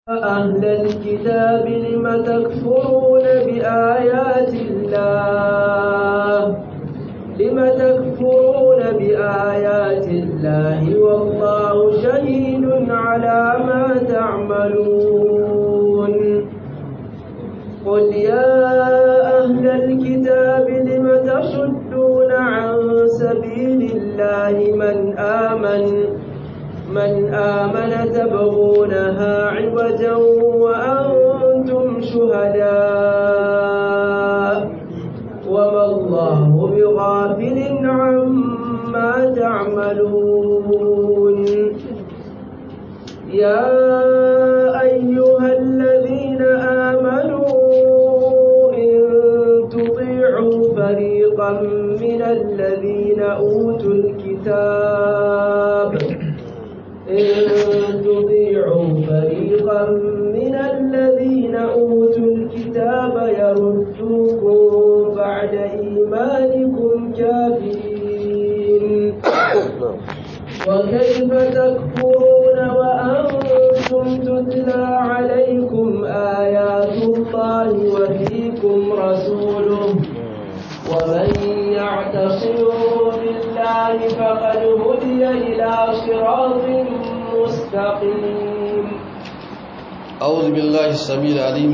أهل الكتاب لم تكفرون بآيات الله لم تكفرون بآيات الله والله شهيد على ما تعملون قل يا أهل الكتاب لم تصدون عن سبيل الله من آمن من آمن تبغونها عوجا وأنتم شهداء وما الله بغافل عما تعملون يا أيها الذين آمنوا إن تطيعوا فريقا من الذين أوتوا الكتاب إن تطيعوا فريقا من الذين أوتوا الكتاب يردوكم بعد إيمانكم كافرين وكيف تكفرون وأنتم تتلى عليكم آيات الله وفيكم رسوله ومن يعتصم بالله فقد هدي إلى صراط مستقيم أعوذ بالله السميع العليم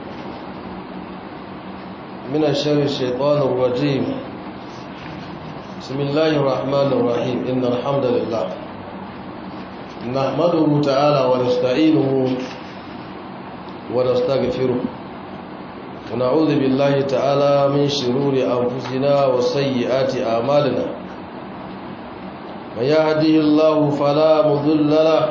من الشر الشيطان الرجيم بسم الله الرحمن الرحيم إن الحمد لله نحمده تعالى ونستعينه ونستغفره ونعوذ بالله تعالى من شرور أنفسنا وسيئات أعمالنا من يهده الله فلا مضل له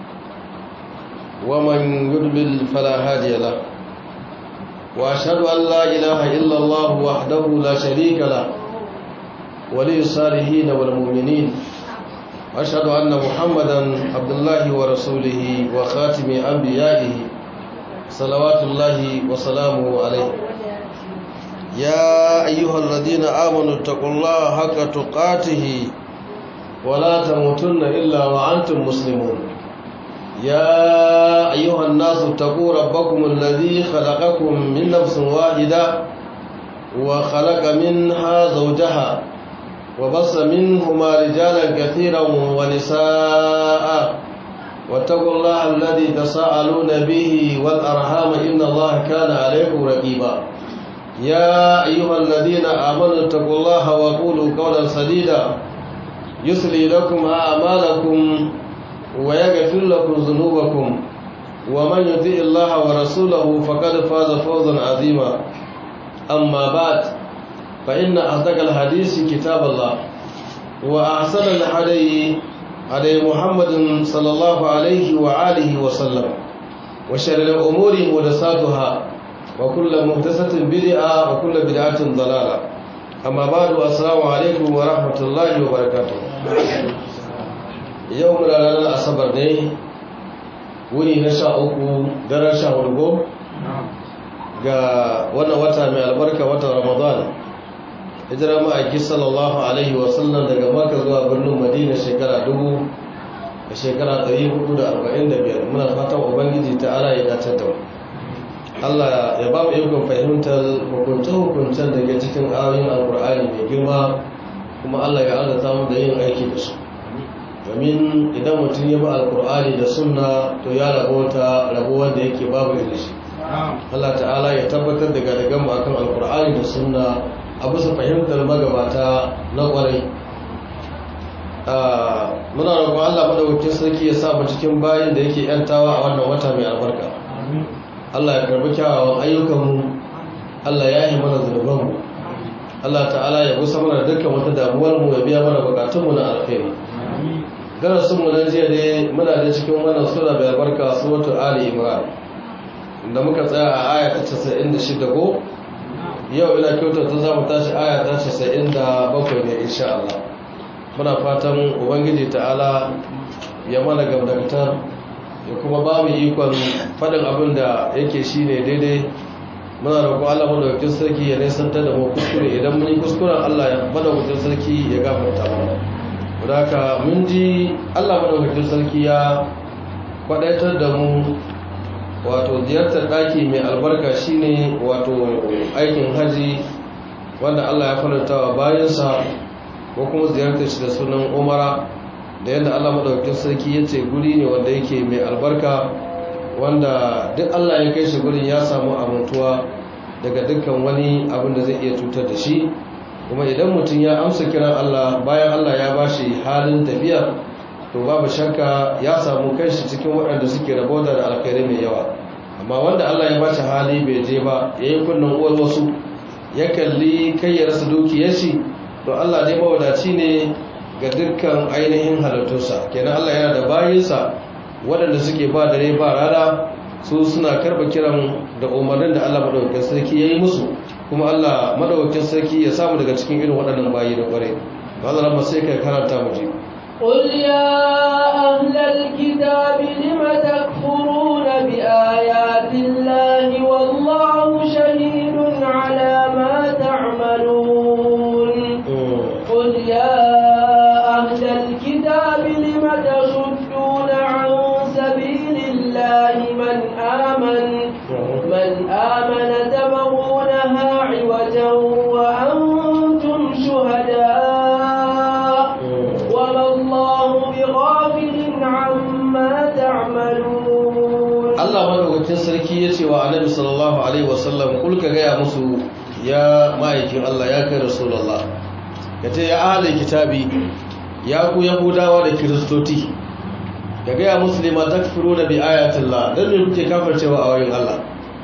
ومن يضلل فلا هادي له وأشهد أن لا إله إلا الله وحده لا شريك له ولي الصالحين والمؤمنين أشهد أن محمدا عبد الله ورسوله وخاتم أنبيائه صلوات الله وسلامه عليه يا أيها الذين آمنوا اتقوا الله حق تقاته ولا تموتن إلا وأنتم مسلمون يا أيها الناس اتقوا ربكم الذي خلقكم من نفس واحدة وخلق منها زوجها وبص منهما رجالا كثيرا ونساء واتقوا الله الذي تساءلون به والأرحام إن الله كان عليكم رقيبا يا أيها الذين آمنوا اتقوا الله وقولوا قولا سديدا يسلي لكم أعمالكم ويغفر لكم ذنوبكم ومن يطع الله ورسوله فقد فاز فوزا عظيما أما بعد فإن أصدق الحديث كتاب الله وأحسن الهدي هدي محمد صلى الله عليه وآله وسلم وشر الأمور محدثاتها وكل محدثة بدعة وكل بدعة ضلالة أما بعد السلام عليكم ورحمة الله وبركاته yau muna ranar asabar ne wuni na sha uku daren sha hudu ga wannan wata mai albarka watan ramadan hijira ma'aiki sallallahu alaihi wasallam daga maka zuwa birnin madina shekara dubu da shekara 445 muna fatan ubangiji ta ala ya dace da Allah ya ba mu ikon fahimtar hukunce-hukuncen daga cikin ayoyin alkur'ani mai girma kuma Allah ya arzuta mu da yin aiki da su domin idan mutum ya ba alkur'ani da sunna to ya rabota rabuwar da yake babu da shi Allah ta'ala ya tabbatar da gadagan mu akan alkur'ani da sunna a bisa fahimtar magabata na kwarai muna roƙon Allah madaukakin sarki ya sa mu cikin bayin da yake yantawa a wannan wata mai albarka Allah ya karbi kyawawan ayyukanmu Allah ya yi mana zunubanmu Allah ta'ala ya gusa mana dukkan wata damuwar mu ya biya mana bukatunmu na alkhairi darasin mu na jiya ne muna da cikin wannan sura mai albarka suratul ali imran inda muka tsaya a aya ta 96 ko yau ina kyautar ta zamu tashi aya ta 97 ne insha Allah muna fatan ubangiji ta'ala ya mana gamdakatar ya kuma ba mu ikon faɗin abin da yake shine daidai muna roƙo Allah madaukakin sarki ya nisantar da mu kuskure idan mun yi kuskuren Allah ya madaukakin sarki ya gafarta mana haka mun ji Allah madaukakin sarki ya kwadaitar da mu wato ziyartar ɗaki mai albarka shine wato aikin haji wanda Allah ya faranta wa bayansa ko kuma ziyartar shi da sunan umara da yadda Allah madaukakin sarki ya ce guri ne wanda yake mai albarka wanda duk Allah ya kai shi gurin ya samu amintuwa daga dukkan wani abin da zai iya cutar da shi kuma idan mutum ya amsa kiran Allah bayan Allah ya bashi halin tafiya to babu shakka ya samu kanshi cikin waɗanda suke rabota da alkhairi mai yawa amma wanda Allah ya bashi hali bai je ba yayi kunnan uwar wasu ya kalli kai ya rasa dukiyar shi to Allah dai mawadaci ne ga dukkan ainihin halittunsa kenan Allah yana da bayinsa waɗanda suke ba dare ba rana su suna karɓa kiran da umarnin da Allah madaukakin sarki ya yi musu kuma Allah madaukakin sarki ya samu daga cikin irin waɗannan bayi da ƙware ba za mu sai kai karanta mu je قل يا أهل الكتاب لم تكفرون بآيات الله والله شهيد على ما تعملون قل يا أهل الكتاب لم تصدون عن سبيل الله من آمن من آمن تبغونها عوجا وأنتم شهداء وما الله بغافل عما تعملون Allah madaukakin sarki ya ce wa Annabi sallallahu alaihi wasallam kul ka gaya musu ya ma'aikin Allah ya kai Rasulullah kace ya ahlul kitabi ya ku yahudawa da kiristoti ka gaya musu lima takfuruna bi ayatillah dan me kuke kafircewa a wayin Allah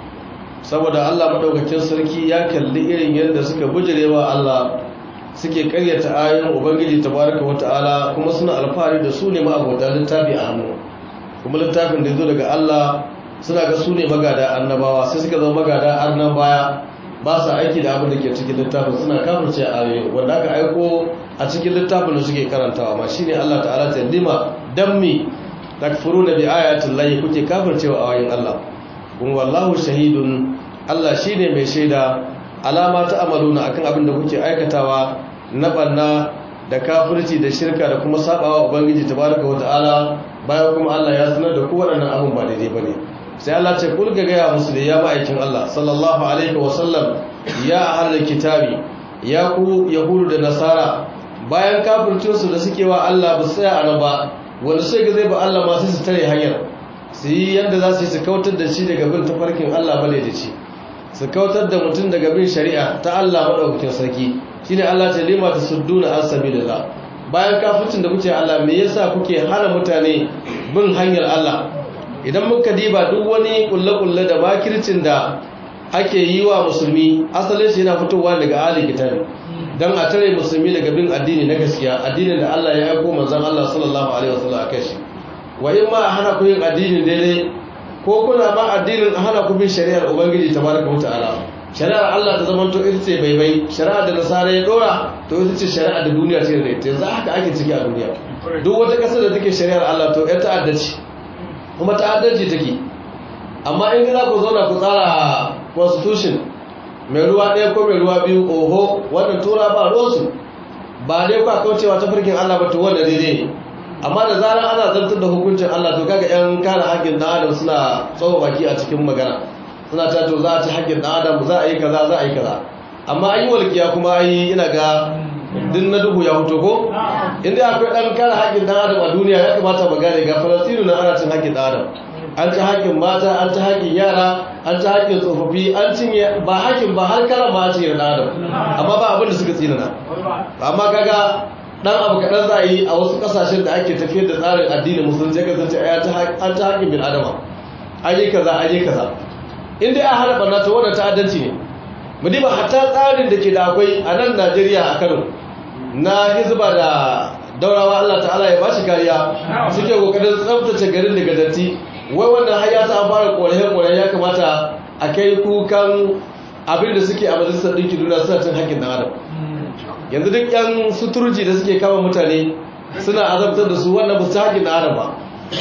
saboda Allah madaukakin sarki ya kalli irin yadda suka bujirewa Allah suke karyata ayoyin ubangiji tabaraka wata'ala kuma suna alfahari da su ne ma'abota littafi a hannu kuma littafin da ya zo daga Allah suna ga su ne magada annabawa sai suka zama magada annan baya ba sa aiki da abin da ke cikin littafin suna kafirce ayoyi wanda aka aiko a cikin littafin da suke karantawa ma shine Allah ta'ala ta lima dammi takfuruna bi ayatin lahi kuke kafircewa ayoyin Allah kun wallahu shahidun Allah shine mai shaida alama ta amaluna akan abin da kuke aikatawa na banna da kafirci da shirka da kuma sabawa ubangiji tabaraka wata'ala bayan kuma Allah ya sanar da ku waɗannan abin ba daidai bane sai Allah ce kul ga gaya musu da ya ma'aikin Allah sallallahu alaihi wa sallam ya ahlul kitabi ya ku yahudu da nasara bayan kafircin su da suke wa Allah ba su tsaya a nan ba wanda sai ga zai ba Allah ma sai su tare hanyar su yi yadda za su yi su kautar da shi daga bin tafarkin Allah bale da shi su kautar da mutum daga bin shari'a ta Allah madaukakin sarki shine Allah ta lima ta sudduna an sabilillah bayan kafircin da kuke Allah me yasa kuke hana mutane bin hanyar Allah idan muka diba duk wani kulle-kulle da makircin da ake yi wa musulmi asalin shi yana fitowa daga ali kitabi dan a tare musulmi daga bin addini na gaskiya addinin da Allah ya aiko manzon Allah sallallahu alaihi wasallam akai shi wa in ma hana ku yin addinin daidai ko kuna ma addinin hana ku bin shari'ar ubangiji tabaraka wa ta'ala shari'ar Allah ta zama to ita ce baibai shari'ar da nasara ya dora to ita ce shari'ar da duniya ce da ita yanzu haka ake ciki a duniya duk wata kasar da take shari'ar Allah to ita ta'adda ce kuma ta'addanci take amma in za ku zauna ku tsara constitution mai ruwa ɗaya ko mai ruwa biyu oho wannan tura ba ruwansu ba dai kwa kaucewa ta farkin Allah ba to wanda daidai ne amma da zarar ana zartar da hukuncin Allah to kaga yan kare haƙƙin ɗan adam suna tsawo baki a cikin magana suna ta to za a ci haƙƙin ɗan adam za a yi kaza za a yi kaza amma an yi walƙiya kuma an yi ina ga din na duhu ya huto ko inda akwai ɗan kare haƙƙin ɗan adam a duniya ya kamata mu gane ga falastinu na ana cin haƙƙin ɗan adam an ci haƙƙin mata an ci haƙƙin yara an ci haƙƙin tsofaffi an cinye ba haƙƙin ba har karan ma ce da ɗan adam amma ba abin da suka tsinana amma kaga dan abu kaɗan za a yi a wasu ƙasashen da ake tafiyar da tsarin addinin musulunci ya kasance an ta haƙƙin bin adama an yi kaza an yi kaza in dai an hana ɓarna ta wannan ta'addanci ne mu diba hatta tsarin da ke da akwai a nan najeriya a kano na hizba da daurawa allah ta'ala ya bashi kariya suke kokarin tsaftace garin daga datti wai wannan har ya sa fara ƙorafe-ƙorafe ya kamata a kai kukan abin da suke a majalisar ɗinkin duniya suna cin haƙƙin ɗan adam yanzu duk yan suturji da suke kama mutane suna azabtar da su wannan ba su haƙin da adam ba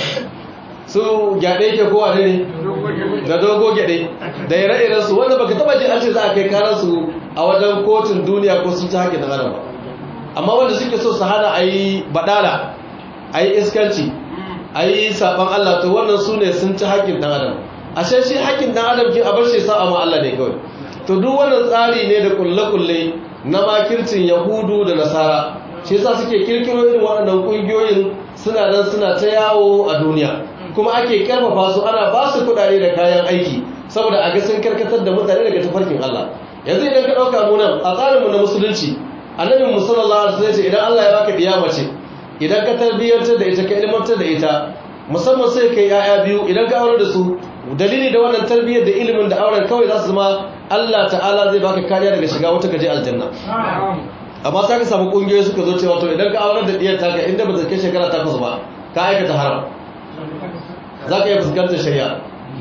su gyaɗe ke kowa ne da dogo gyaɗe da ire-iren su wanda baka taba ji an ce za a kai karar su a wajen kotun duniya ko sun ci haƙin da adam ba amma wanda suke so su hana a yi baɗala a yi iskanci a yi saɓon allah to wannan su ne sun ci haƙin ɗan adam ashe shi haƙƙin dan adam kin a bar shi sa'a ma Allah ne kawai to duk wannan tsari ne da kulle-kulle na makircin yahudu da nasara shi yasa suke kirkiro irin waɗannan ƙungiyoyin suna nan suna ta yawo a duniya kuma ake karfafa su ana ba su kuɗaɗe da kayan aiki saboda a ga sun karkatar da mutane daga tafarkin Allah yanzu idan ka ɗauka mu nan a tsarinmu na musulunci annabi mu sallallahu alaihi wasallam idan Allah ya baka diya mace idan ka tarbiyyantar da ita ka ilmantar da ita musamman sai kai yaya biyu idan ka aure da su dalili da wannan tarbiyyar da ilimin da auren kawai za su zama Allah ta'ala zai baka kariya daga shiga wata kaje aljanna amma sai ka samu kungiyoyi suka zo cewa to idan ka aure da diyar taka inda ba ta kai shekara takwas ba ka aikata haram za ka iya fuskantar shari'a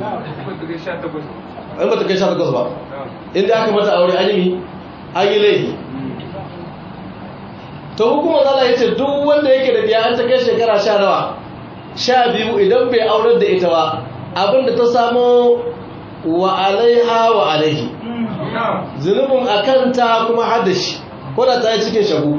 in ba ta kai sha takwas ba inda aka mata aure an yi an yi laifi to hukumar zala ya ce duk wanda yake da biya an ta kai shekara sha nawa sha biyu idan bai aurar da ita ba abinda ta samo wa alaiha wa alaihi zunubin a kanta kuma haddashi ko da ta yi cikin shagu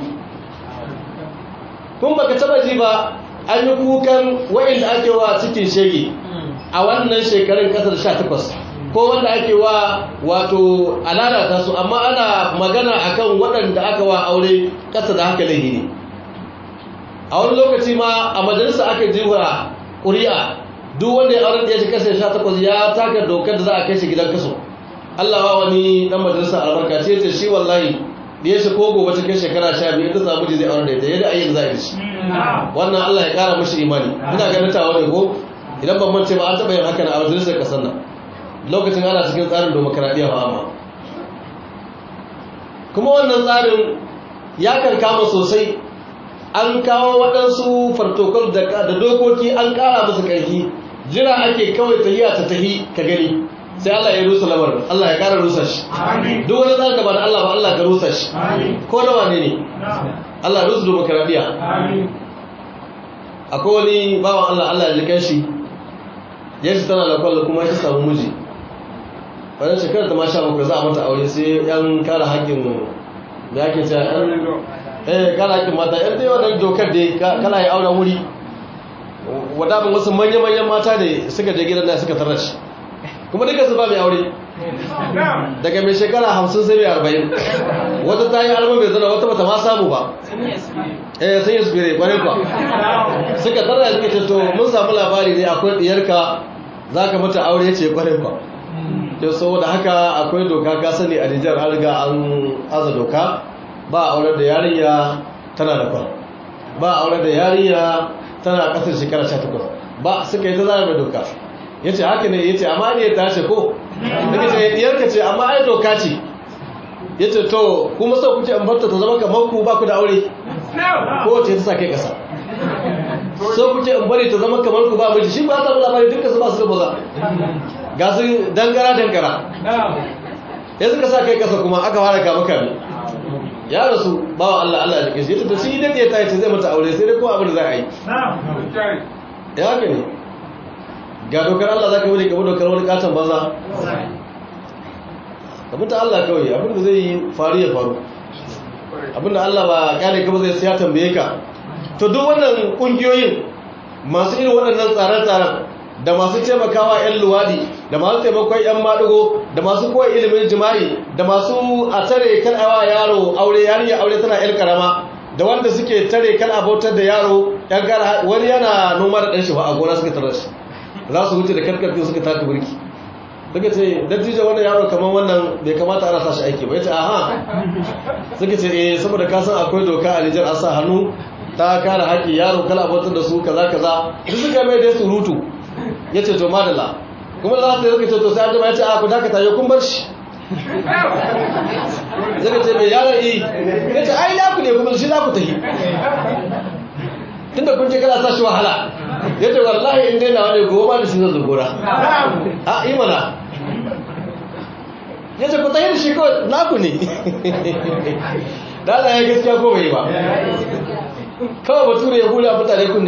kun baka taba ji ba an yi kukan wa'inda ake wa cikin shege a wannan shekarun kasar sha takwas ko wanda ake wa wato alalata su amma ana magana akan waɗanda aka wa aure ƙasa da haka laihi ne a wani lokaci ma a majalisa aka jiwa ƙuri'a duk wanda ya aure da ya shi ƙasa sha takwas ya taka dokar da za a kai shi gidan kaso Allah wa wani ɗan majalisa albarka ce ce shi wallahi da ya shi ko gobe cikin shekara sha biyu ta samu ji zai aure da ita yadda ayyuka za a yi shi wannan Allah ya ƙara mashi imani ina ganin tawa ne ko idan ban mance ba an taɓa yin haka na a majalisar ƙasar nan lokacin ana cikin tsarin demokaradiyya ba amma kuma wannan tsarin ya kan kama sosai an kawo waɗansu fartokol da dokoki an ƙara musu ƙarfi jira ake kawai tahiya ta tahi ka gani sai Allah ya rusa lamarin Allah ya ƙara rusa shi duk wani tsarin da ba da Allah ba Allah ka rusa shi ko da wane ne Allah ya rusa demokaradiyya akwai wani bawan Allah Allah ya likan shi yanzu tana da kwallo kuma ya samu miji wannan shekarar ta masha bakwai za a mata aure sai yan kara haƙƙin da yake ce yan eh kara haƙƙin mata yan dai wannan dokar da kala ya auren wuri wadamin wasu manya-manyan mata ne suka je gidan da suka tarar shi kuma duka su ba mai aure daga mai shekara hamsin sai mai arba'in wata ta yi alma mai zana wata bata ma samu ba eh sun yi spire kwanin kwa suka tarar suka ce to mun samu labari ne akwai ɗiyarka za ka mata aure ce kwanin kwa to saboda haka akwai doka ka sani a Nijar an riga an aza doka ba aure da yarinya tana da kwan ba aure da yarinya tana kasar shekara 18 ba suka yi ta zara da doka yace haka ne yace amma ne ta ce ko daga ce diyarka ce amma ai doka ce yace to kuma sau kuke an barta ta zama kamar ku ba ku da aure ko ce ta sa kai kasa so kuke in bari ta zama kamar ku ba miji shi ba ta labari duka su ba su da baza ga su dangara dangara ya suka sa kai kasa kuma aka fara kama kame ya rasu ba wa Allah Allah ya jike shi ya tafi shi idan ya ta ce zai mata aure sai dai ko abin da za a yi ya haka ne ga dokar Allah za ka wuri kamar dokar wani katon banza abin da Allah kawai abin da zai yi faru ya faru abin da Allah ba kyale ka ba zai siya tambaye ka to duk wannan kungiyoyin masu irin waɗannan tsare-tsaren da masu taimakawa 'yan luwadi da masu taimakon 'yan maɗigo da masu koya ilimin jima'i da masu a tare kan awa yaro aure yarinya aure tana 'yan karama da wanda suke tare kan abautar da yaro yan kara wani yana noma da ɗanshi ba a gona suka tarar shi za su wuce da karkarfi suka taka birki suka ce dattijo wannan yaro kamar wannan bai kamata ana sashi aiki ba ya ce aha suka ce eh saboda kasan akwai doka a nijar an sa hannu ta kare haƙi yaro kala abautar da su kaza kaza duk suka mai da surutu ya ce to madalla kuma za su yi ce to sai an jama ya ce a ku dakata yau kun bar shi zaka ce mai yaron yi ya ce ai ya ku ne kuma shi za ku tafi tunda kun ce kana sa shi wahala ya ce wallahi in daina wani goma da shi zan zugura a yi mana ya ce ku tafi da shi kawai naku ne da Allah ya gaskiya ko bai ba kawai bature ya hula mutane kunne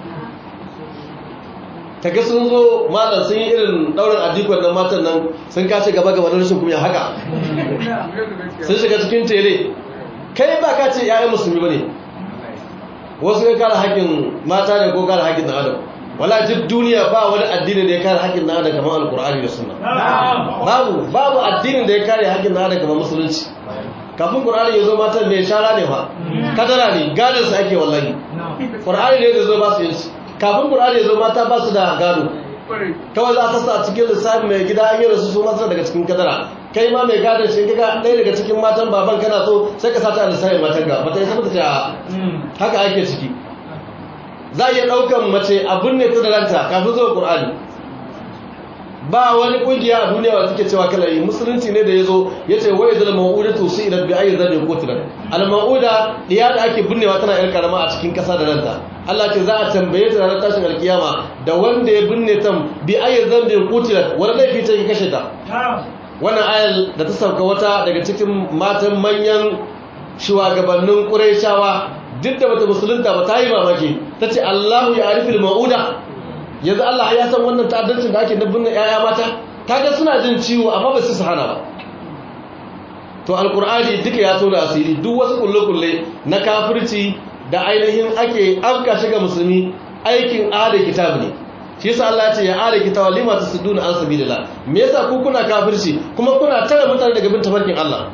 kaga sun zo malam sun yi irin daurin adikon nan matan nan sun kashe gaba gaba da rashin kunya haka sun shiga cikin tere kai ba ka ce 'ya'yan musulmi ba ne wasu ya kara haƙƙin mata ne ko kara haƙƙin ɗan adam wala duk duniya ba wani addini da ya kare haƙƙin na adam kamar alkur'ani da sunna babu babu addinin da ya kare haƙƙin na adam kamar musulunci kafin qur'ani ya zo matan mai shara ne fa kadara ne gadon su ake wallahi qur'ani ne da zo ba su yin kafin qur'ani ya zo mata ba su da gado kawai za ta sa cikin lissafi mai gida an yi rasu su masu daga cikin kadara kai ma mai gadon shi kaga ɗaya daga cikin matan baban kana so sai ka sata a lissafin matan ga bata isa mata ce haka ake ciki za a iya ɗaukan mace abin ne ta da ranta kafin zuwa ƙur'ani ba wani ƙungiya a duniya wanda suke cewa kala yi musulunci ne da ya zo ya ce wai zala ma'uda to su idan bi ayi zabe ko tilan al ma'uda diya da ake binnewa tana yar karama a cikin ƙasa da ranta Allah ce za a tambaye ta ranar tashin alkiyama da wanda ya binne ta bi ayi zabe ko tilan wani laifi ta kashe ta wannan ayar da ta sauka wata daga cikin matan manyan shugabannin ƙurayshawa duk da bata musulunta ba ta yi mamaki ta ce Allahu ya arifil ma'uda yanzu Allah ya san wannan ta'addancin da ake dabbin yaya mata kaga suna jin ciwo amma ba su hana ba to alkur'ani duka ya tona asiri duk wasu kulle-kulle na kafirci da ainihin ake afka shiga musulmi aikin ada kitab ne shi yasa Allah ya ce ya ada kitab lima tasuduna an sabilillah me yasa ku kuna kafirci kuma kuna tare mutane daga bin tafarkin Allah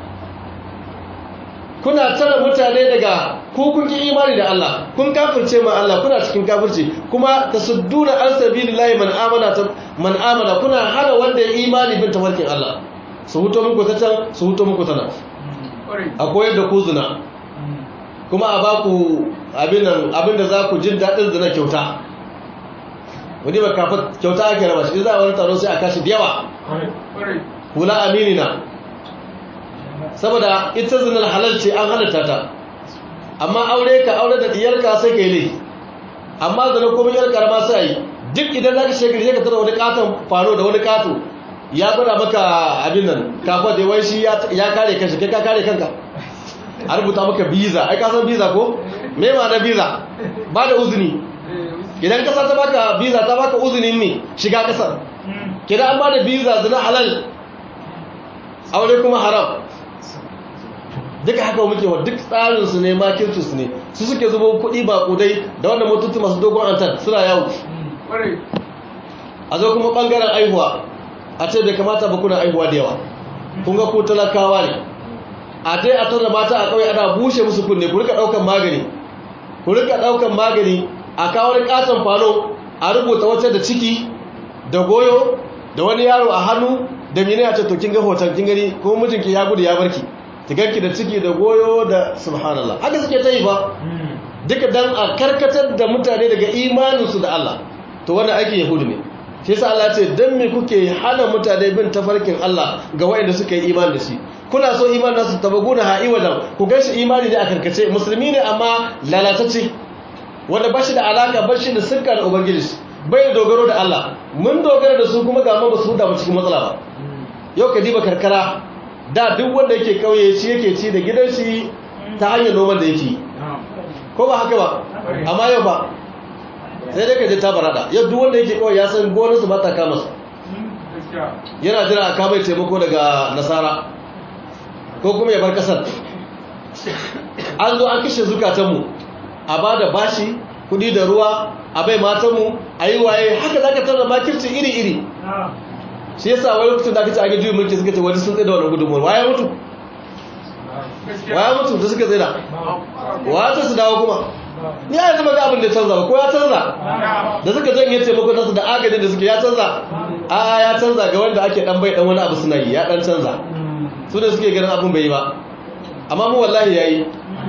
kuna tara mutane daga ku kun ki imani da Allah kun kafirce ma Allah kuna cikin kafirci kuma tasudduna an sabilillahi man amana man amana kuna hana wanda ya imani bin tafarkin Allah su huto muku ta can su huto muku ta nan a koyar da ku zina kuma a ba ku abin nan abin da za ku jin daɗin zina kyauta wani ba kafa kyauta ake raba shi za a wani taro sai a kashi da yawa hula aminina saboda ita zinar halal ce an halatta ta amma aure ka aure da diyarka sai ka yi laifi amma zina kuma yar karama sai yi duk idan za ka shekari sai ka tara wani katon faro da wani kato ya gwada maka abin nan kafa da wai shi ya kare kanshi kai ka kare kanka a rubuta maka biza ai ka san biza ko me ma na biza ba da uzuni idan kasa ta baka biza ta baka uzunin ne shiga kasar kidan an ba da biza zina halal aure kuma haram duka haka muke wa duk tsarinsu ne makircinsu ne su suke zubo kuɗi ba kudai da wanda mutuntu masu dogon antar suna yawo a zo kuma ɓangaren aihuwa a ce bai kamata ba kuna aihuwa da yawa kun ga ku talakawa ne a dai a tara mata a ƙauye ana bushe musu kunne ku rika ɗaukan magani ku rika ɗaukan magani a kawo wani ƙaton falo a rubuta wacce da ciki da goyo da wani yaro a hannu da mene a ce to kin ga hoton kin gani kuma mijinki ya gudu ya barki tigarki da ciki da goyo da subhanallah haka suke ta yi ba duka dan a karkatar da mutane daga imaninsu da Allah to wannan aikin yahudu ne shi yasa Allah ce dan me kuke hana mutane bin tafarkin Allah ga waɗanda suka yi imani da shi kuna so imanin nasu tabaguna ha iwadan ku ga shi imani ne a karkace musulmi ne amma lalatacce wanda bashi da alaka bashi da sirka da ubangiji bai da dogaro da Allah mun dogara da su kuma ga ma ba su huda ba cikin matsala ba yau ka diba karkara da duk wanda yake kauye shi yake ci da gidan shi ta hanyar noman da yake ko ba haka ba amma yau ba sai dai ka je ta barada yau duk wanda yake kawai ya san gonarsu ba ta kama su yana jira a kamai taimako daga nasara ko kuma ya bar kasar an zo an kashe zukatanmu a ba da bashi kudi da ruwa a bai matanmu a yi waye haka za ka tara makirci iri-iri shi yasa wani lokacin da aka ce a gajiyoyin mulki suka ce wani sun tsaye da wani gudunmuwar waya mutu waya mutu da suka tsaye da wata su dawo kuma ni a yanzu maga abin da canza ba ko ya canza da suka janye taimakon nasu da agajin da suke ya canza a ya canza ga wanda ake dan bai dan wani abu suna yi ya dan canza su da suke ganin abin bai yi ba amma mu wallahi yayi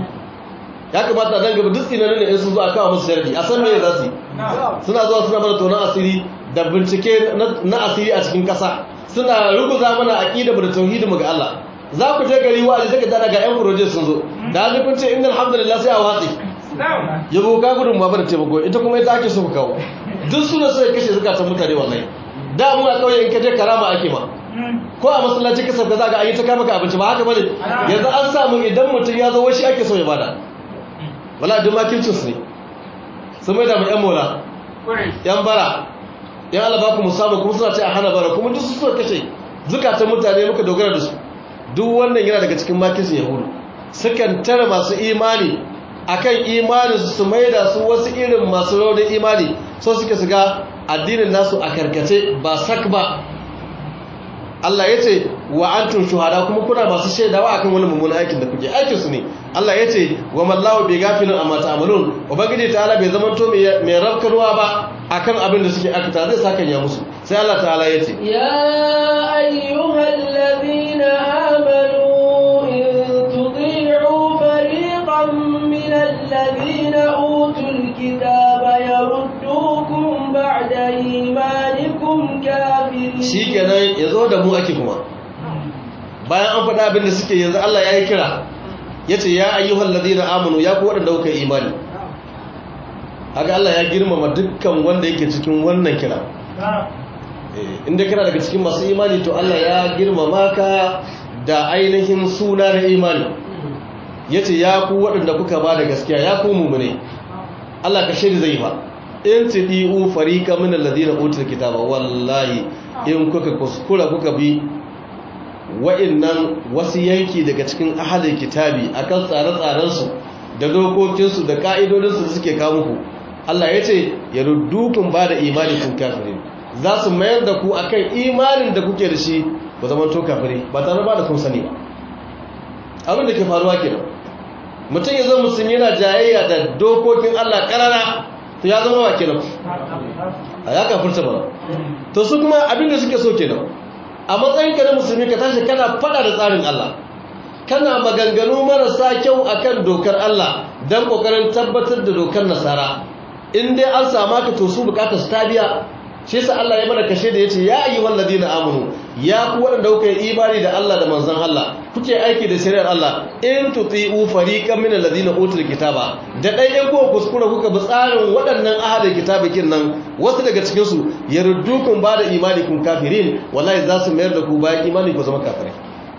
ya kamata dan gaba duk tsinanin ne in sun zo a kawo musu sharadi a san me za su yi suna zuwa suna mana tonon asiri da bincike na asiri a cikin kasa suna ruguza mana aqida da tauhidi mu ga Allah za ku je gari wa'azi daga dana ga yan furoje sun zo da hali kun ce innal hamdulillah sai a watsi yabo ka gudun ba da taimako ita kuma ita ake so ku kawo duk suna sai kashe zukatan mutane wallahi da mu a kauye in ka je karama ake ma ko a masallaci ka sauka za ga ayi ta kama ka abinci ba haka bane yanzu an samu idan mutum ya zo washi ake so ya bada wala duk makircin su ne sun mai da mu yan mola yan bara yan alaba ku musamman kuma suna ce a hana bara kuma duk su suka kashe zukatan mutane muka dogara da su duk wannan yana daga cikin makircin yahudu sukan tara masu imani akan imani su mai da su wasu irin masu raunin imani so suke su ga addinin nasu a karkace ba sak ba Allah ya ce wa antum shuhada kuma kuna masu shaidawa akan wani mummunan aikin da kuke aikin su ne Allah ya ce wa mallahu bi gafilin amma ta'malun ubangiji ta'ala bai zama to mai rabkarwa ba akan abin da suke aikata zai saka ya musu sai Allah ta'ala ya ce ya ayyuhal ladina amanu in tuti'u fariqan min alladhina utul kitaba yaruddukum ba'da imanikum kafirin shikenan yazo da mu ake kuma bayan an faɗa abin da suke yanzu Allah ya yi kira ya ce ya ayyuhal ladina amanu ya ku waɗanda kuka yi imani haka Allah ya girmama dukkan wanda yake cikin wannan kira inda kira daga cikin masu imani to Allah ya girmama ka da ainihin suna na imani ya ce ya ku waɗanda kuka ba da gaskiya ya ku mummune Allah ka shiri zai ba in ti ɗi'u farika min alladhina utul kitaba wallahi in kuka kuskura kuka bi wa'innan wasu yanki daga cikin ahalin kitabi akan tsare-tsarensu da dokokinsu da ka'idodinsu da suke kawo muku Allah ya ce ya ruddukun ba da imani kun kafirin za su mayar da ku akan imanin da kuke da shi ba zama to kafiri ba tare ba da kun sani ba abin da ke faruwa kenan mutum ya zo musulmi yana jayayya da dokokin Allah karara to ya zama wa kenan a ya kafirta ba to su kuma abin da suke so kenan a matsayinka na musulmi ka tashi kana fada da tsarin Allah kana maganganu marasa kyau akan dokar Allah don kokarin tabbatar da dokar nasara in dai an sama ka to su bukatar su ta biya shi yasa Allah ya mana kashe da yace ya ayyuhal ladina amanu ya ku wanda kuka yi imani da Allah da manzon Allah kuke aiki da shari'ar Allah in tuti'u fariqan min alladhina utul kitaba da dai in kuka kuskura kuka bi tsarin waɗannan ahalin kitabikin nan wasu daga cikin su yaruddukum ba da imani kun kafirin wallahi za su mayar da ku bayan imani ku zama kafirai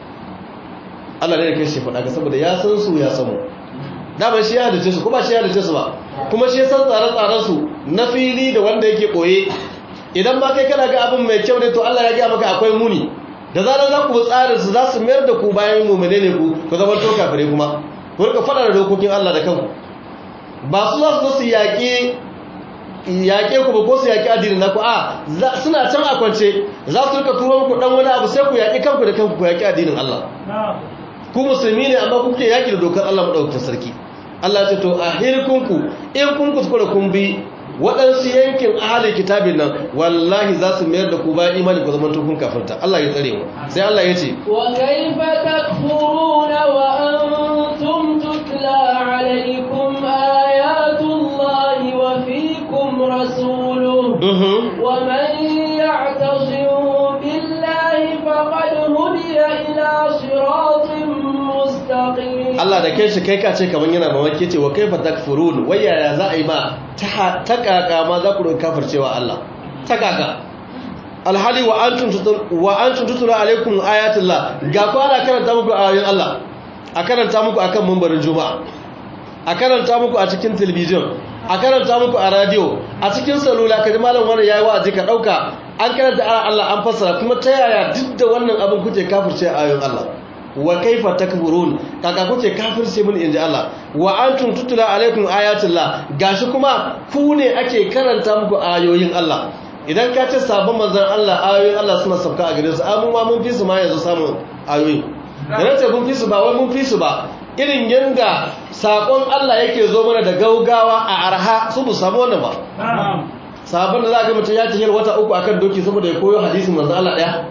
Allah ne da kai shi faɗa ga saboda ya san su ya samu dama shi ya hadace su kuma shi ya hadace su ba kuma shi ya san tsare-tsaren su na fili da wanda yake koye idan ma kai kana ga abin mai kyau ne to Allah ya gaya maka akwai muni da zarar za ku tsarin su za su mayar da ku bayan mumune ne ku ku zama to kafire kuma ku rika fada da dokokin Allah da kanku ba su za su su yaƙi yaƙe ku ba ko su yaƙi addinin naku a suna can a kwance za su rika turo muku dan wani abu sai ku yaƙi kanku da kanku ku yaƙi addinin Allah ku musulmi ne amma kuke yaƙi da dokar Allah madaukakin sarki Allah ce to a hirkunku in kun kuskura kun bi waɗansu yankin ahalin kitabin nan wallahi za su mayar da ku bayan imani ku zama tukun kafirta Allah ya tsare mu sai Allah ya ce wa kaifa takfuruna wa antum tutla alaykum ayatullahi wa fiikum rasuluhu wa man ya'tasim billahi faqad hudiya ila siratin mustaqim Allah da kai shi kai ka ce kaman yana mamaki ce wa kaifa takfurun wai yaya za a yi ma ta kaka ma za ku roƙi kafircewa Allah ta kaka alhali wa antum wa antum tutula alaikum ayatullah ga ku ana karanta muku ayoyin Allah a karanta muku akan mambarin juma'a a karanta muku a cikin television a karanta muku a radio a cikin salula kaji malam wani yayi wa'azi ka dauka an karanta Allah an fassara kuma ta yaya duk da wannan abin kuke kafirce ayoyin Allah wa kaifa takfurun kaka kuke kafirce mun inji Allah wa antum tutula alaikum ayatullah gashi kuma ku ne ake karanta muku ayoyin Allah idan ka ce sabon manzon Allah ayoyin Allah suna sauka a gare su amma ma mun fi su ma yanzu samun ayoyi idan ce mun fi su ba wai mun fi su ba irin yanda sakon Allah yake zo mana da gaugawa a arha su bu samu wannan ba sabon da za ga mutum ya tafiyar wata uku akan doki saboda ya koyo hadisin manzon Allah daya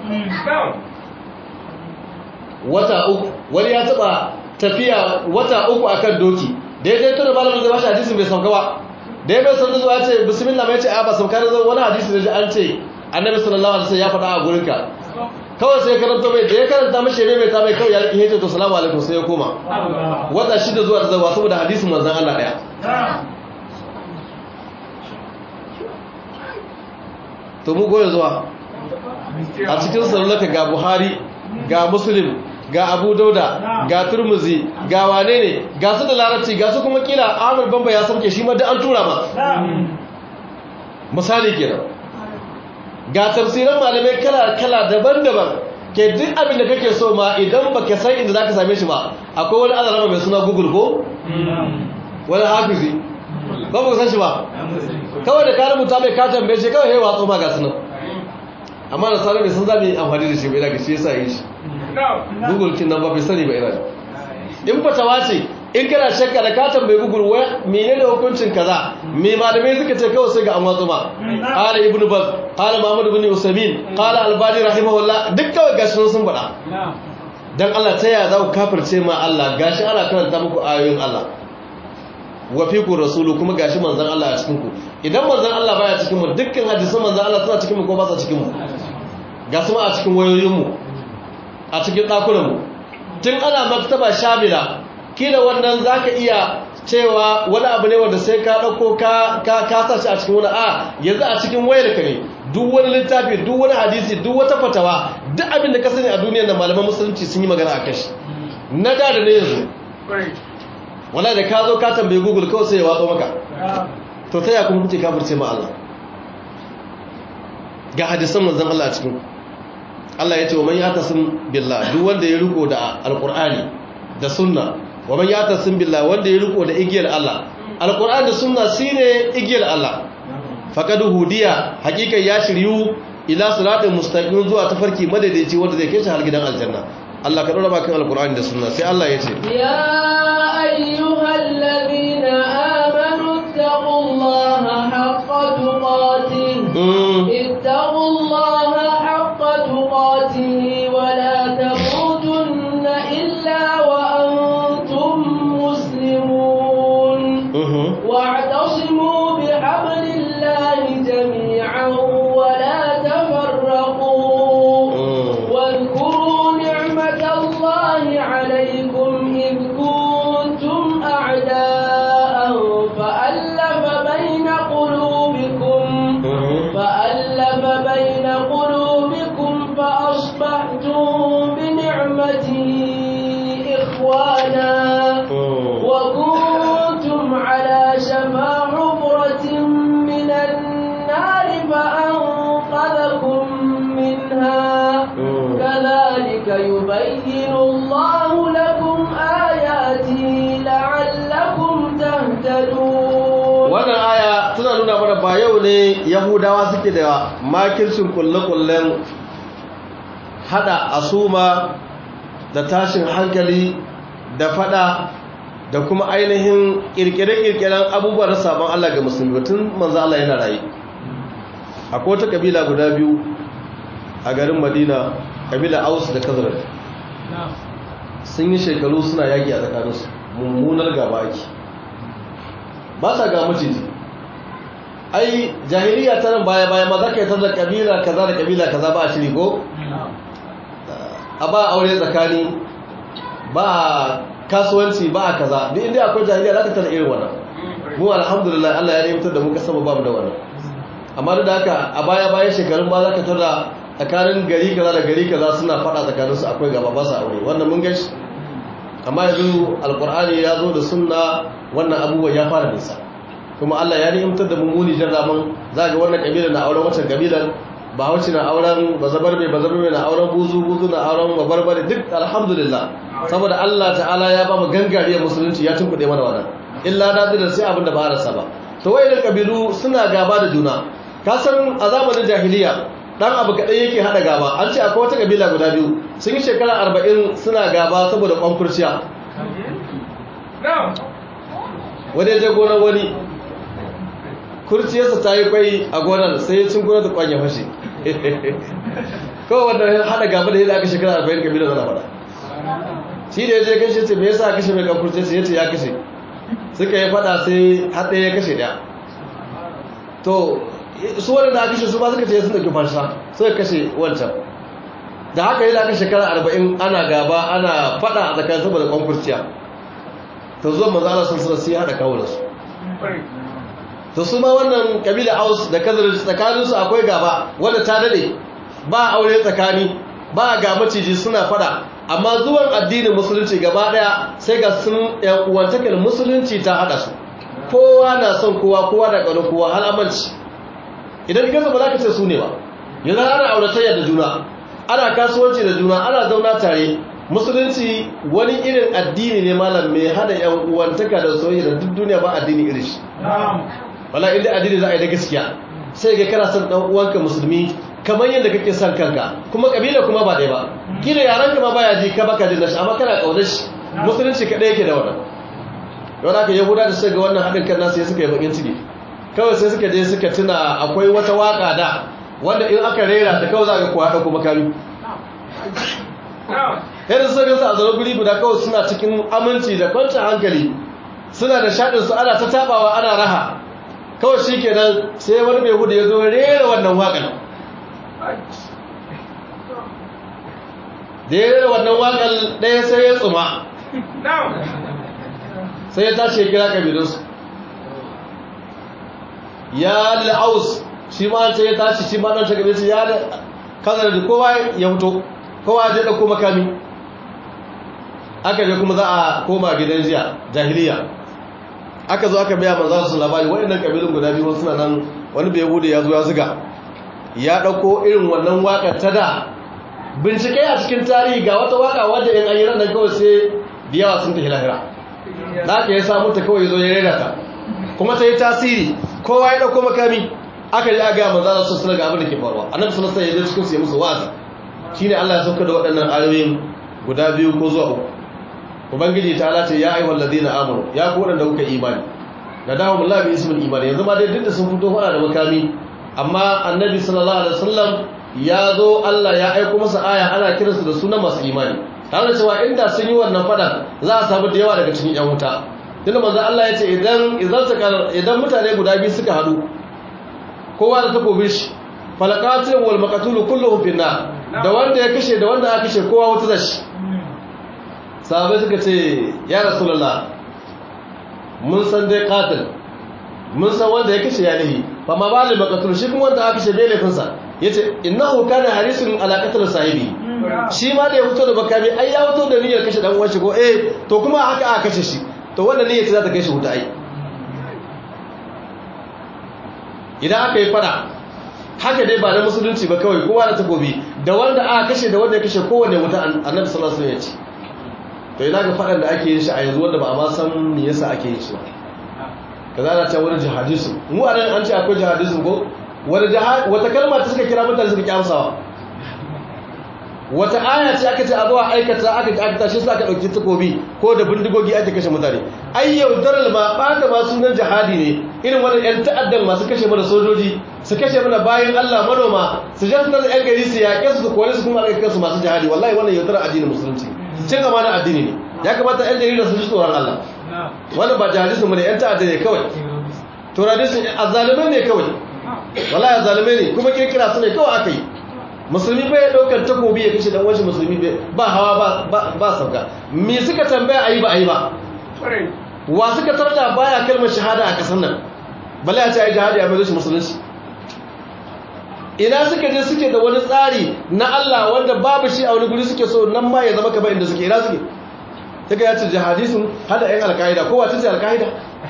wata uku wani ya taba tafiya wata uku akan doki da ya je tura malamin zai bashi hadisin bai sauka ba da ya bai sauka zuwa ce bismillah mai ce a ba sauka da wani hadisi da an ce annabi sallallahu alaihi wasallam ya faɗa a gurinka kawai sai karanta mai da ya karanta mashi ne mai ta mai kawai ya hece to salamu alaikum sai ya koma wata shida zuwa da zawa saboda hadisin manzon Allah daya to mu goye zuwa a cikin salulaka ga Buhari ga Muslim ga Abu Dauda ga Turmuzi ga wane ne ga su da larabci ga su kuma kila Ahmad Bamba ya sauke shi ma da an tura ma misali kenan ga tafsiran malamai kala-kala daban-daban ke duk abin da kake so ma idan baka san inda zaka same shi ba akwai wani azarama mai suna google ko wani hafizi ba ba san shi ba kawai da ka rubuta mai ka tambaye shi kawai yayi watsu ma ga sunan amma da sanar bai san za mu yi amfani da shi bai daga shi yasa yi shi google kin nan ba bai sani ba ina in fatawa ce in kana shakka da ka tambayi google waya menene hukuncin kaza me malamai suka ce kawai sai ga an watsu ma qala ibnu baz qala muhammad ibn usaymin qala albani rahimahullah duk kawai gashi sun faɗa dan Allah ta yaya za ku kafirce ma Allah gashi ana karanta muku ayoyin Allah wa fiku rasulu kuma gashi manzon Allah a cikin ku idan manzon Allah baya cikin mu dukkan hadisan manzon Allah suna cikin mu ko ba sa cikin mu ga su ma a cikin wayoyin mu a cikin dakunan mu tun ana maktaba shamila kila wannan zaka iya cewa wani abu ne wanda sai ka dauko ka ka ka sa shi a cikin wani a yanzu a cikin wayar ka ne duk wani littafi duk wani hadisi duk wata fatawa duk abin da ka sani a duniyar da malaman musulunci sun yi magana a kashi na da da ne yanzu wala da ka zo ka tambaye google kawai sai ya watsa maka to ta ya kuma kuke kafirce ma Allah ga hadisan manzon Allah a cikin Allah ya ce wa man yatasim billah duk wanda ya riko da alqur'ani da sunna wa man yatasim billah wanda ya riko da igiyar Allah alqur'ani da sunna shine igiyar Allah faqad hudiya hakikan ya shiryu ila siratin mustaqim zuwa tafarki madaidaici wanda zai kai shi har gidan aljanna Allah ka dora bakin alqur'ani da sunna sai Allah ya ce يا أيها الذين آمنوا اتقوا الله حق تقاته mm. اتقوا الله حق تقاته ولا تموتن إلا وأنتم مسلمون mhm. واعتصموا بحبل الله جميعا ولا تفرقوا Mm. واذكروا نعمة الله عليكم إذ كنتم أعداء فألف بين قلوبكم Mhm. فألف بين قلوبكم فأصبحتم بنعمته إخوانا Mm. وكنتم على شفا حفرة من النار فأنقذكم منها Mm. كذلك يبين الله لكم آياته لعلكم تهتدون wannan aya tana nuna mana ba yau ne yahudawa suke da makircin kulle-kullen hada asuma da tashin hankali da fada da kuma ainihin kirkire-kirkiren abubuwan sabon Allah ga musulmi tun manzo Allah yana rayu akwai wata kabila guda biyu a garin Madina kabila Aus da Khazraj sun yi shekaru suna yaki a tsakaninsu mummunar gaba ake ba sa ga maciji ai jahiliya ta nan baya baya ma za ka yi ta da kabila kaza da kabila kaza ba a shiri ko a ba aure tsakani ba kasuwanci ba a kaza duk inda akwai jahiliya za ka tana irin wannan mu alhamdulillah Allah ya nemtar da mu ka sama babu da wannan amma duk da haka a baya baya shekarun ba za ka tada tsakanin gari kaza da gari kaza suna fada tsakaninsu akwai gaba ba su aure wannan mun gashi amma yanzu alkur'ani ya zo da sunna wannan abubuwan ya fara nisa kuma Allah ya ni'imtar da mummuni jarraman za ga wannan kabilar na auren wancan kabilar ba wacce na auren bazabarbe bazabarbe na auren buzu buzu na auren babarbare duk alhamdulillah saboda Allah ta'ala ya ba mu gangariyar musulunci ya tunkuɗe mana wannan illa nadiran sai abin da ba a rasa ba to wayannan kabilu suna gaba da juna ka san a zamanin jahiliya dan abu kaɗai yake haɗa gaba an ce akwai wata kabila guda biyu sun yi shekara arba'in suna gaba saboda kwankurciya wani je gonar wani kurciyarsa ta yi kwai a gonar sai ya cin gonar da kwanya fashe kawai wanda haɗa gaba da yadda aka shekara arba'in kabila zana faɗa shi da ya je kashe ce me yasa kashe mai kwankurciyarsa ya ce ya kashe suka yi faɗa sai haɗe ya kashe ɗaya to su wani da kashe su ba suka ce sun ɗauki farsha suka kashe wancan da haka yi da aka shekara arba'in ana gaba ana faɗa a tsakanin saboda kwankurciya to zuwa manzana sun suna sai haɗa kawo da su to su ma wannan kabila aus da kazar tsakaninsu akwai gaba wanda ta dade ba aure tsakani ba ga maciji suna faɗa amma zuwan addinin musulunci gaba ɗaya sai ga sun yan uwantakar musulunci ta haɗa su kowa na son kowa kowa da ƙaunar kowa har aminci idan ka ba za ka ce su ne ba yanzu ana auratayya da juna ana kasuwanci da juna ana zauna tare musulunci wani irin addini ne malam mai hada yan uwantaka da soyayya da duk duniya ba addini irin shi wala inda addini za a yi da gaskiya sai ga kana son dan uwanka musulmi kamar yadda kake son kanka kuma kabila kuma ba ɗaya ba kila yaran ka ma baya ji ka baka jin nashi amma kana kaunar shi musulunci kadai yake da wannan don haka yahuda da suka ga wannan haɗin kan nasu ya suka yi bakin ciki kawai sai suka je suka tuna akwai wata waka da wanda in aka rera da kawai za ga kuwa ɗauko makami yadda suka gansu a zaune guri guda kawai suna cikin aminci da kwancin hankali suna da shaɗinsu ana ta taɓawa ana raha kawai shi kenan sai wani mai hudu ya zo rera wannan waƙan da ya rera wannan waƙan ɗaya sai ya tsuma sai ya tashi ya kira ƙabilunsu ya la'aus shi ma sai ya tashi shi ma ɗan shagabe ya kazar da kowa ya fito kowa ya ɗauko makami aka je kuma za a koma gidan jiya jahiliya aka zo aka biya manzan su labari waɗannan ƙabilun guda biyu suna nan wani bai bude ya zo ya zuga ya ɗauko irin wannan waƙar ta da bincike a cikin tarihi ga wata waƙa wadda in ayyana nan kawai sai da yawa sun tafi lahira da aka ya samu ta kawai zo ya rera ta kuma ta yi tasiri kowa ya ɗauko makami aka yi aga manzan su suna ga abin da ke faruwa annabi sallallahu alaihi wasallam ya je cikin su ya musu wa'azi shine Allah ya sauka da waɗannan ayoyin guda biyu ko zuwa uku ubangiji ta alace ya ayyuhal ladina amanu ya ku wadanda kuka imani da dawo billahi bi ismil imani yanzu ma dai duk da sun fito fara da makami amma annabi sallallahu alaihi wasallam ya zo Allah ya aika masa aya ana kiransu da sunan masu imani tare da cewa inda sun yi wannan fada za a samu da yawa daga cikin yan wuta tunda manzo Allah ya ce idan idan ta idan mutane guda biyu suka hadu kowa da takobin shi falaqatul wal maqtul kulluhum finna da wanda ya kashe da wanda aka kashe kowa wuta da shi sahabai suka ce ya rasulallah mun san dai katil mun san wanda ya kashe ya nahi ba ma ba da makatul shi kuma wanda aka kashe bai laifinsa ya ce innahu kana harisun alaƙatar sahibi shi ma da ya fito da bakami ai ya fito da niyyar kashe dan uwan shi ko eh to kuma haka aka kashe shi to wannan niyyar ce za ta kai shi wuta ai idan aka yi fada haka dai ba na musulunci ba kawai kowa da takobi da wanda aka kashe da wanda ya kashe kowane wuta annabi sallallahu alaihi wasallam ya ce to ina ga faɗan da ake yin shi a yanzu wanda ba a ma san me yasa ake yin shi ba ka zana ta wani jihadism mu a nan an ce akwai jihadism ko wata kalma ta suka kira mutane suka kyamsawa wata aya ce aka ce a zuwa aikata aka aka tashi su aka ɗauki takobi ko da bindigogi ake kashe mutane ai yaudarar ma ɓata ma sunan jihadi ne irin wani 'yan ta'addan masu kashe mana sojoji su kashe mana bayan allah manoma su jan su yan gari su yaƙe su su kore su kuma aka kansu masu jihadi wallahi wannan yaudarar addinin musulunci cin amana addini ne ya kamata yan jarida su ji tsoron Allah wannan ba jihadisu mu ne yan ta'adda ne kawai to radisu azzalimai ne kawai wallahi azzalimai ne kuma kirkira su ne kawai aka yi musulmi bai daukar takobi ya kashe dan wani musulmi ba hawa ba ba sauka me suka tambaya ayi ba ayi ba wa suka tarda baya kalmar shahada a kasar nan bala ya ce ai jihadi a mai shi musulunci ina suka je suke da wani tsari na Allah wanda babu shi a wani guri suke so nan ma ya zama kamar inda suke ina suke daga ya ce jihadisun hada yan alkaida ko wace ce alkaida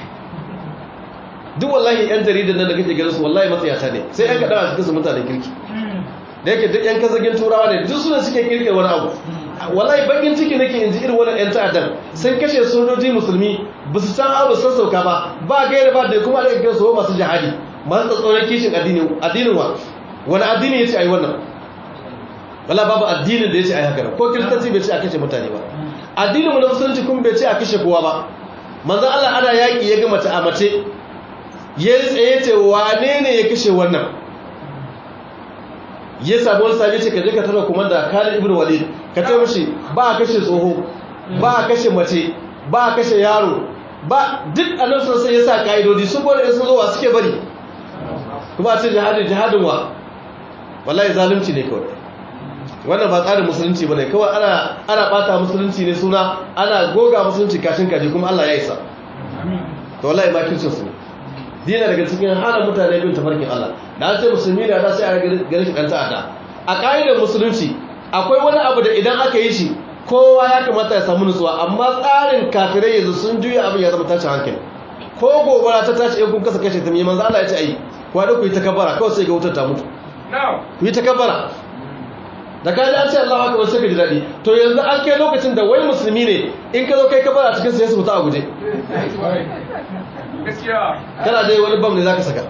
duk wallahi yan jaridan nan da kake ganin su wallahi matsayata ne sai yan kaɗa a cikin su mutanen kirki da yake duk yan kazagin turawa ne duk suna suke kirkir wani abu wallahi bakin ciki nake in ji irin wannan yan ta'addan sun kashe sojoji musulmi ba su san abu sassauka ba ba gaira ba da kuma da kake so masu jihadi masu tsatsauran kishin addinin wa wani addini ya ce a yi wannan wala babu addinin da ya ce a yi haka ko kiristanci bai ce a kashe mutane ba addinin na musulunci kuma bai ce a kashe kowa ba manzan Allah ana yaƙi ya gama ta a mace ya tsaye ce wane ne ya kashe wannan ya samu wani sami ce ka je ka tara kuma da Khalid ibn Walid ka ce mashi ba a kashe tsoho ba a kashe mace ba a kashe yaro ba duk annabi sosai ya sa ka'idodi sun gwada sun zo wa suke bari kuma a ce jihadin jihadin wa wallahi zalunci ne kawai wannan ba tsarin musulunci bane kawai ana ana bata musulunci ne suna ana goga musulunci kashin kaji kuma Allah ya isa to wallahi ma kircin su ne dina daga cikin hana mutane bin tafarkin Allah da an ce musulmi ne da sai a gare shi kanta ada a kaidar musulunci akwai wani abu da idan aka yi shi kowa ya kamata ya samu nutsuwa amma tsarin kafirai yanzu sun juya abin ya zama tashin hankali ko gobara ta tashi in kun kasa kashe ta mai manzo Allah ya ce ai kwada ku yi ta kabara kawai sai ga wutar ta mutu ku yi ta kabara da ka ji an ce Allahu akbar sai ka ji daɗi to yanzu an kai lokacin da wai musulmi ne in ka zo kai ka bara cikin sai su fita a guje kana dai wani bam ne zaka saka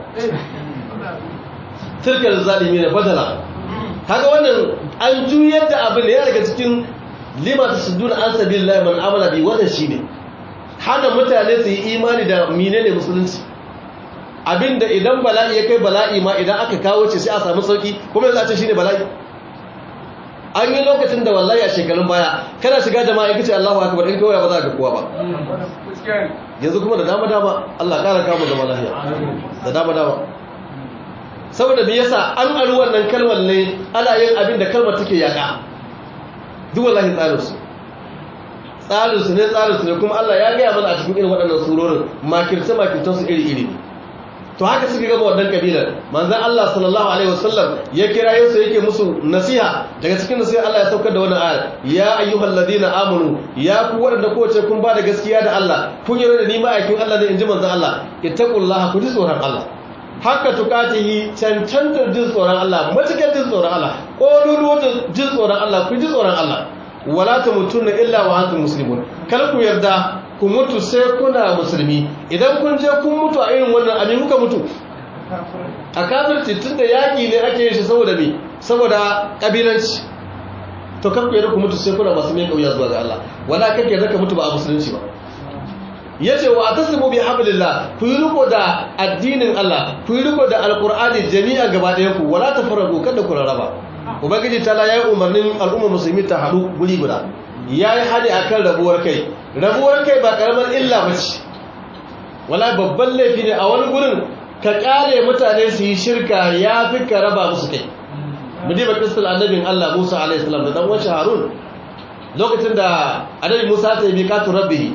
tilkal zalimi ne badala kaga wannan an juyar da abin da ya daga cikin lima tasuduna an sabilillahi man amala bi wannan shine hana mutane su yi imani da menene musulunci abinda idan bala'i ya kai bala'i ma idan aka kawo ce sai a samu sauki kuma yanzu a ce shine bala'i an yi lokacin da wallahi a shekarun baya kana shiga jama'a kace Allahu akbar in kawai ba za ka kowa ba yanzu kuma da dama dama Allah kara kawo da lafiya da dama dama saboda me yasa an aru wannan kalmar ne ana yin abin da kalmar take yaka duk wallahi tsarin su tsarin su ne tsarin su ne kuma Allah ya gaya mana a cikin irin waɗannan surorin makirce makircen su iri iri to haka suka gama wannan kabilar manzon Allah sallallahu alaihi wasallam ya kira yinsu yake musu nasiha daga cikin nasiha Allah ya saukar da wannan ayar ya ayyuhal ladina amanu ya ku waɗanda kowace kun ba da gaskiya da Allah kun yi da ni ma'aikin Allah ne inji manzon Allah ittaqullaha ku ji tsoron Allah haka tukatihi cancantar jin tsoron Allah matukar jin tsoron Allah ƙololuwa jin tsoron Allah ku ji tsoron Allah wala ta mutu na illa wa hantu musulmun kar ku yarda ku mutu sai kuna musulmi idan kun je kun mutu a irin wannan abin kuka mutu a kafirci tun da yaƙi ne ake yin shi saboda me saboda ƙabilanci to kar ku yarda ku mutu sai kuna masu mai ƙauya zuwa ga Allah wala kar ku yarda ka mutu ba a musulunci ba yace wa atasimu bi hablillah ku yi riko da addinin Allah ku yi riko da alqur'ani jami'a gaba ɗayan ku wala tafarraqu kada ku raraba ubangiji ta la yayi umarnin al'umma musulmi ta haɗu guri guda yayi hadi akan rabuwar kai rabuwar kai ba karamar illa bace wala babban laifi ne a wani gurin ka kare mutane su yi shirka yafi ka raba musu kai mu diba kisal annabin Allah Musa alaihi salam da dan wace Harun lokacin da annabi Musa ta yi miqatu rabbihi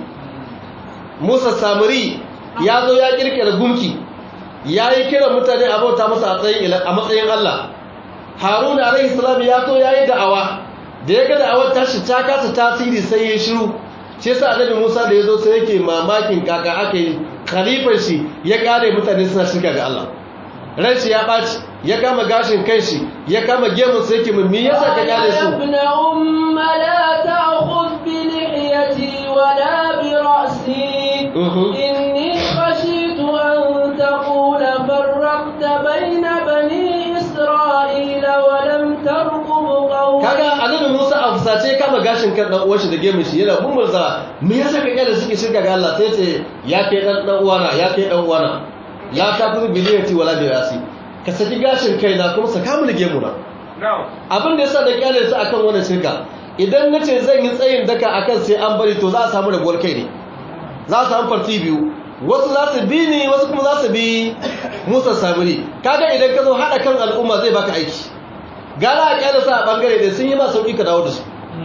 Musa Samiri ya zo ya kirkira gumki ya yi kiran mutane a bauta masa a matsayin Allah Haruna alaihi salam ya zo ya yi da'awa da ya ga da'awar tashi ta kasa tasiri sai ya shiru shi yasa annabi Musa da ya zo sai yake mamakin kaka aka yi khalifar shi ya kare mutane suna shirka ga Allah ran shi ya ɓaci ya kama gashin kai shi ya kama gemun sai yake mummi yasa ka kare su ibn umma la ta'khudh bi lihiyati wala bi ra'si إني خشيت أن تقول فرقت بين بني إسرائيل ولم ترقب قولي kaga annabi Musa a fusace kama gashin kan dan uwan shi da gemin shi yana mummurza me yasa ka kyale suke shirka ga Allah sai ce ya kai dan dan uwana ya kai dan uwana la ta fi biliyati wala bi rasi ka saki gashin kai na kuma saka mu gemu na abin da yasa da kyale su akan wannan shirka idan nace zan yi tsayin daka akan sai an bari to za a samu rabuwar kai ne za su samu farti biyu wasu za su bi ni wasu kuma za su bi musa samiri kaga idan ka zo haɗa kan al'umma zai baka aiki gara a kyala sa a ɓangare da sun yi ma sauƙi ka dawo da su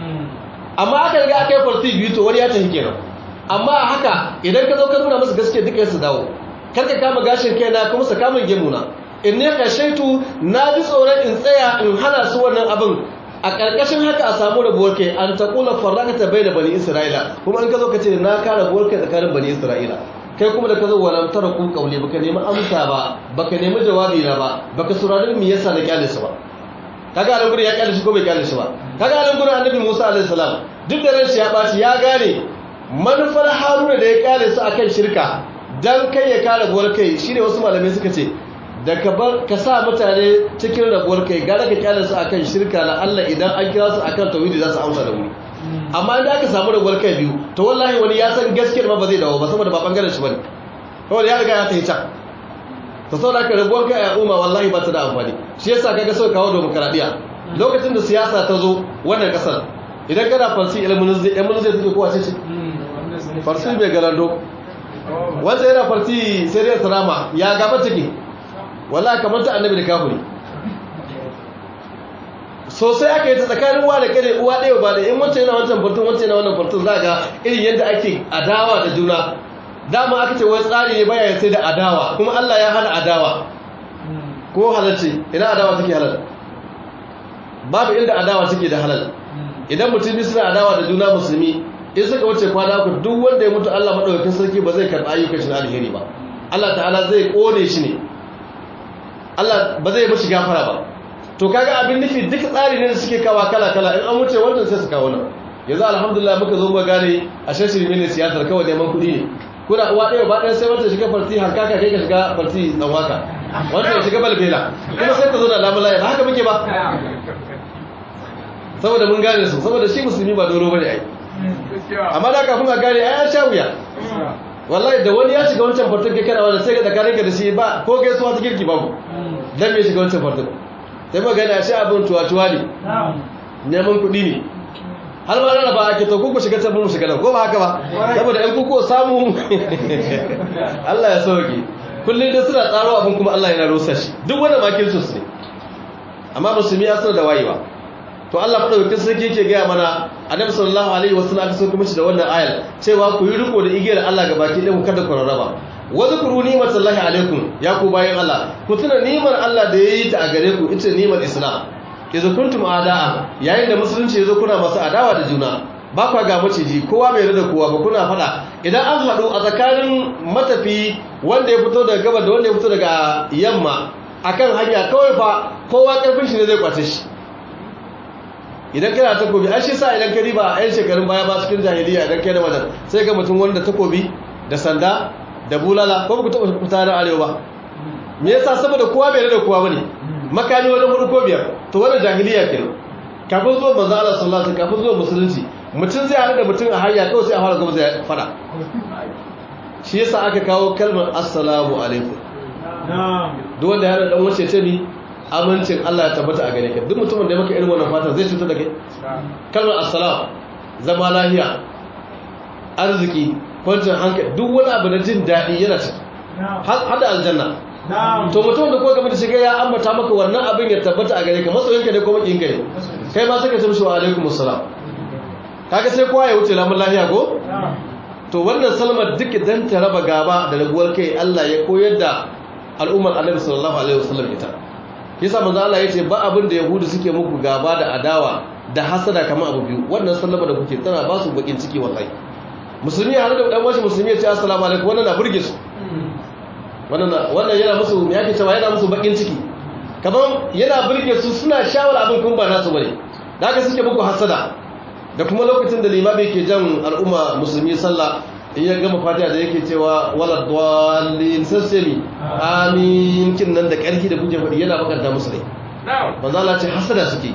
amma aka riga aka yi farti biyu to wani ya tafi kenan amma a haka idan ka zo ka nuna musu gaske duka su dawo kar ka kama gashin kai na kuma sa kamun gemuna in ne ka shaitu na ji tsoron in tsaya in hana su wannan abin a ƙarƙashin haka a samu rabuwar kai an ta kula farraka ta bai da bani isra'ila kuma an ka zo ka ce na ka rabuwar kai tsakanin bani isra'ila kai kuma da ka zo walam tara kun kaule baka nemi amsa ba baka nemi jawabi na ba baka saurari me yasa na kyale su ba kaga alan gurin ya kyale shi ko bai kyale shi ba kaga alan gurin annabi Musa alaihi salam duk da ranshi ya baci ya gane manufar Haruna da ya kyale su akan shirka dan kai ya kare rabuwar kai shine wasu malamai suka ce da ka bar ka sa mutane cikin rabuwar kai gara ka kyale su akan shirka na Allah idan an kira su akan tauhidi za su amsa da wuri amma idan aka samu rabuwar kai biyu to wallahi wani ya san gaskiyar ma ba zai dawo ba saboda ba bangaren shi bane kawai ya riga ya tafi can to saboda haka rabuwar kai a umma wallahi ba ta da amfani shi yasa kaga sau kawo demokradiya lokacin da siyasa ta zo wannan kasar idan kana farsi ilmin zai ilmin zai take kowa ce ce farsi mai galando wanda yana farsi sai dai salama ya gaba take wallahi kamar ta annabi da kafiri sosai aka yi ta tsakanin uwa da kare uwa ɗaya ba da in wancan yana wancan fartun wancan yana wannan fartun za ga irin yadda ake adawa da juna dama aka ce wani tsari ne baya sai da adawa kuma Allah ya hana adawa ko halalci ina adawa take halal babu inda adawa take da halal idan mutum suna adawa da juna musulmi in suka wuce kwana uku duk wanda ya mutu Allah madaukakin sarki ba zai karɓi ayyukan shi na alheri ba Allah ta'ala zai kone shi ne Allah ba zai mashi gafara ba to kaga abin nufi duk tsari ne da suke kawa kala kala in an wuce wannan sai su kawo nan yanzu alhamdulillah muka zo muka gane a shashin mini siyasar kawai neman kuɗi ne kuna uwa ɗaya ba ɗaya sai wata shiga farti hankaka kai ka shiga farti tsanwaka wanda ya shiga balbela kuma sai ka zo da lamun layi ba haka muke ba saboda mun gane su saboda shi musulmi ba doro bane ai amma da kafin a gane ai an sha wuya wallahi da wani ya shiga wancan fartin kai kana wanda sai ga tsakanin ka da shi ba ko gaisuwa ta girki babu dan me shiga wancan fartin sai magana shi abin tuwa-tuwa ne neman kuɗi ne har ma rana ba ake to kuku shiga can mu shiga nan ko ba haka ba saboda ɗan kuku samu Allah ya sauke kullum da suna tsaro abin kuma Allah yana rusa shi duk wanda makin su ne amma musulmi ya sanar da wayewa to Allah madaukakin sarki yake gaya mana annabi sallallahu alaihi wasallam aka sauke mishi da wannan ayar cewa ku yi riko da igiyar Allah ga baki ɗin ku kada ku rarraba wa zkuru ni'matallahi alaikum ya ku bayan Allah ku tuna ni'mar Allah da yayi ta a gare ku ita ni'mar Islam idza kuntum ada'a yayin da musulunci yazo kuna masu adawa da juna ba kwa ga maciji kowa bai rada kowa ba kuna fada idan an hadu a tsakanin matafi wanda ya fito daga gaba da wanda ya fito daga yamma akan hanya kawai fa kowa karfin shi ne zai kwace shi idan kana takobi an shi sa idan ka riba a 'yan shekarun baya ba cikin jahiliya idan kai da wajen sai ga mutum wanda takobi da sanda da bulala ko ba ku taɓa fita da arewa ba me yasa saboda kowa bai da kowa bane makami wani hudu ko biyar to wannan jahiliya kenan kafin zuwa manzo Allah sallallahu alaihi kafin zuwa musulunci mutum zai haɗu da mutum a hanya kawai sai a fara gaba zai fada shi yasa aka kawo kalmar assalamu alaikum duk wanda ya haɗa dan wace ce ni amincin Allah ya tabbata a gare ka duk mutumin da ya maka irin wannan fatan zai cutar da kai kalmar assalam zama lahiya arziki kwancin hankali duk wani abu na jin daɗi yana ciki hada aljanna to mutum da kowa game da shiga ya ambata maka wannan abin ya tabbata a gare ka masoyinka ne ko makinka ne kai ma suka tumshi wa alaikum assalam kaga sai kowa ya wuce lamun lahiya ko to wannan salmar duk dan ta raba gaba da raguwar kai Allah ya koyar da al'ummar Annabi sallallahu alaihi wasallam ita yasa manzo Allah yace ba abin da yahudu suke muku gaba da adawa da hasada kamar abu biyu wannan sallama da kuke tana ba su bakin ciki wallahi musulmi har da dan wasu musulmi ya ce assalamu alaikum wannan na burge su wannan yana musu me yake cewa yana musu bakin ciki kaman yana burge su suna shawar abin kun ba nasu bane da haka suke muku hasada da kuma lokacin da limami ke jan al'umma musulmi sallah in ya gama fatiha da yake cewa wala dallin sassami amin kin nan da karfi da kuke faɗi yana bakanta musu ne manzo Allah ce hasada suke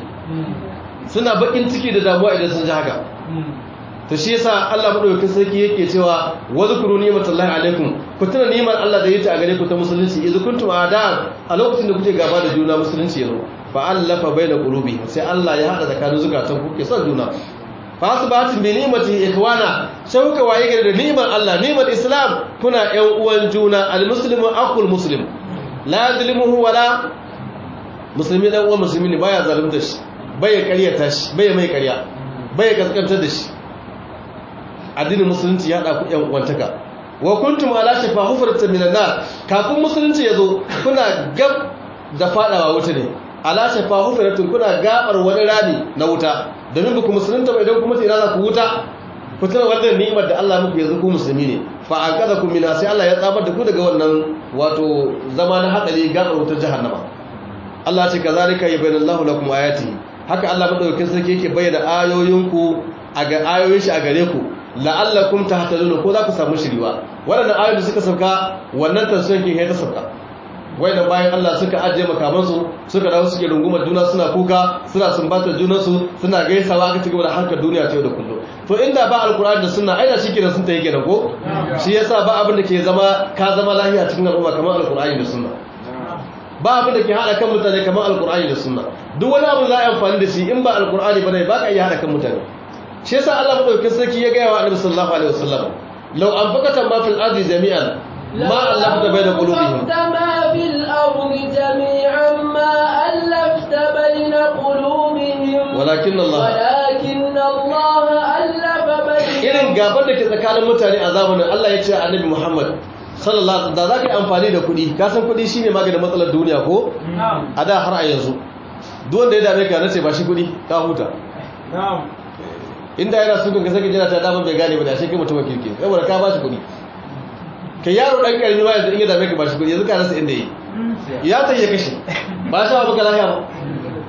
suna bakin ciki da damuwa idan sun ji haka to shi yasa Allah madaukakin sarki yake cewa wazkuru ni'matallahi alaikum ku tuna ni'mar Allah da yake a gare ku ta musulunci idza kuntum a'da a lokacin da kuke gaba da juna musulunci yazo fa allafa baina qulubi sai Allah ya hada tsakanin zukatan ku ke son juna fa asbahatum bi ni'mati ikhwana sai kuka waye gare da ni'mar Allah ni'mar Islam kuna ƴan uwan juna almuslimu aqul muslim la yadlimuhu wala musulmi dan uwan musulmi ne baya zalunta shi baya ƙaryata shi baya mai ƙarya baya kaskantar da shi addinin musulunci ya ɗaku ‘yan uwantaka wa kuntum ala shafa hufratin minan nar kafin musulunci ya zo kuna gab da fadawa wuta ne ala shafa hufratin kuna gabar wani rami na wuta domin ba ku musulunta ba idan kuma tsira za ku wuta ku tuna wannan ni'imar da Allah muku yanzu ku musulmi ne fa aqadakum min sai Allah ya tsamar da ku daga wannan wato zama na hadari gabar wutar jahannama Allah ce kazalika yubayyinallahu lakum ayati haka Allah madaukakin sarki yake bayyana ayoyinku a ga ayoyin shi a gare ku la'allakum tahtadun ko za ku samu shiriwa waɗannan ayoyi suka sauka wannan tafsirin ke ta sauka wanda bayan Allah suka ajiye makamansu suka dawo suke rungumar juna suna kuka suna sumbatar junansu suna gaisawa aka cigaba da harkar duniya ta yau da kullum to inda ba alkur'ani da sunna aina shi kenan sun ta yi kenan ko shi yasa ba abin da ke zama ka zama lafiya cikin al'umma kamar alkur'ani da sunna ba abin da ke hada kan mutane kamar alkur'ani da sunna duk wani abu za a yi amfani da shi in ba alkur'ani bane ba ka iya hada kan mutane shi yasa Allah madaukakin sarki ya gaya wa Annabi sallallahu alaihi wasallam law anfaqata ma fil ardi jami'an ma allafta bayna qulubihim ma fil ardi jami'an ma allafta bayna qulubihim walakin Allah walakin Allah allafa bainahum irin gaban da ke tsakanin mutane a zamanin Allah ya ce a Annabi Muhammad sallallahu da za ka yi amfani da kuɗi ka san kuɗi shine maganin matsalar duniya ko a da har a yanzu duk wanda ya dame ka nace ba shi kuɗi ka huta inda yana sukun ka sake jira ta daman bai gane ba da shi kai mutum kirki saboda ka ba shi kuɗi ka yaro dan karami ma yanzu in ya dame ka ba shi kuɗi yanzu ka rasa inda yi ya ta ya kashe ba sha ba ka lafiya ba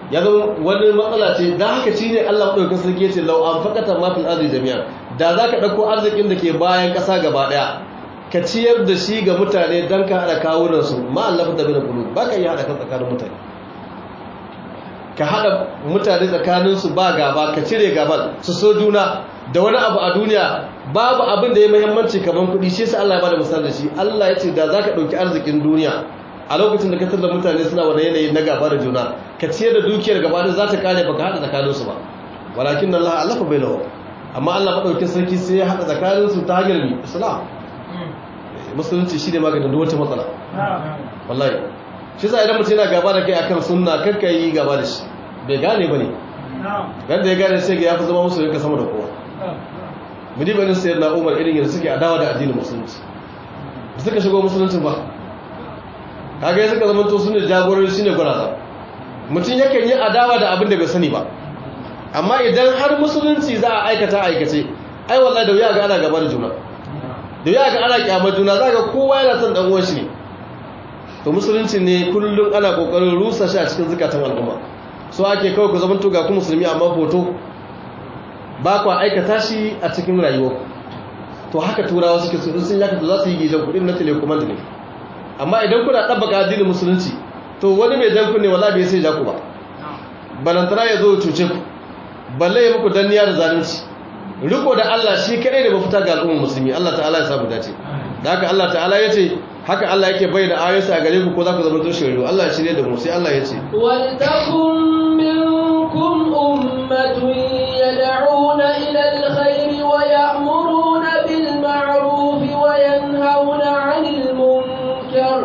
ya zama wani matsala ce da haka shi ne Allah ɗaukin sarki ya ce lau an fakata mafil arziki jami'a da za ka ɗauko arzikin da ke bayan ƙasa gaba ɗaya ka ciyar da shi ga mutane don ka haɗa kawunansu ma'allafa da bin kulu ba ka yi haɗa kan tsakanin mutane ka haɗa mutane tsakaninsu ba gaba ka cire gaban su so juna da wani abu a duniya babu abin da ya muhimmanci kamar kuɗi shi sai Allah ya bada misali da shi Allah ya ce da za ka ɗauki arzikin duniya a lokacin da ka tada mutane suna wani yanayi na gaba da juna ka ciyar da dukiyar gaba da za ta kare baka haɗa tsakaninsu ba walakin Allah allafa bai nawa amma Allah maɗaukin sarki sai ya haɗa tsakaninsu ta hanyar bi islam musulunci shi ne maganin da wata matsala wallahi shi sa idan mutum yana gaba da kai akan sunna kakka yi gaba da shi bai gane ba ne yadda ya gane sai ga ya fi zama musulun ka sama da kowa mudi banin sayar na umar irin yadda suke adawa da addinin musulunci da suka shigo musuluncin ba kaga ya suka zamanto su ne jagorori shi ne gwaraza mutum yakan yi adawa da abin da bai sani ba amma idan har musulunci za a aikata aikace ai wallahi da wuya ga ana gaba da juna da wuya ga ana kyamar juna za ga kowa yana son dan uwan shi ne to musulunci ne kullum ana kokarin rusa shi a cikin zukatan al'umma so ake kawai ku zamanto ga ku musulmi amma hoto ba ku aikata shi a cikin rayuwa to haka turawa suke su sun yaka to za su yi gidan kudin na telecommand ne amma idan kuna tabbaka addinin musulunci to wani mai dan kunne wallahi bai sai ja ku ba balantana ya zo cuce ku balle ya muku danniya da zalunci riko da Allah shi kadai da mafita ga al'ummar musulmi Allah ta'ala ya samu dace da haka Allah ta'ala ya ce haka Allah yake bayyana ayoyinsa a gare ku ko za ku zama tushen riyo Allah ya shirye da mu sai Allah ya ce ولتكن منكم أمة يدعون إلى الخير ويأمرون بالمعروف وينهون عن المنكر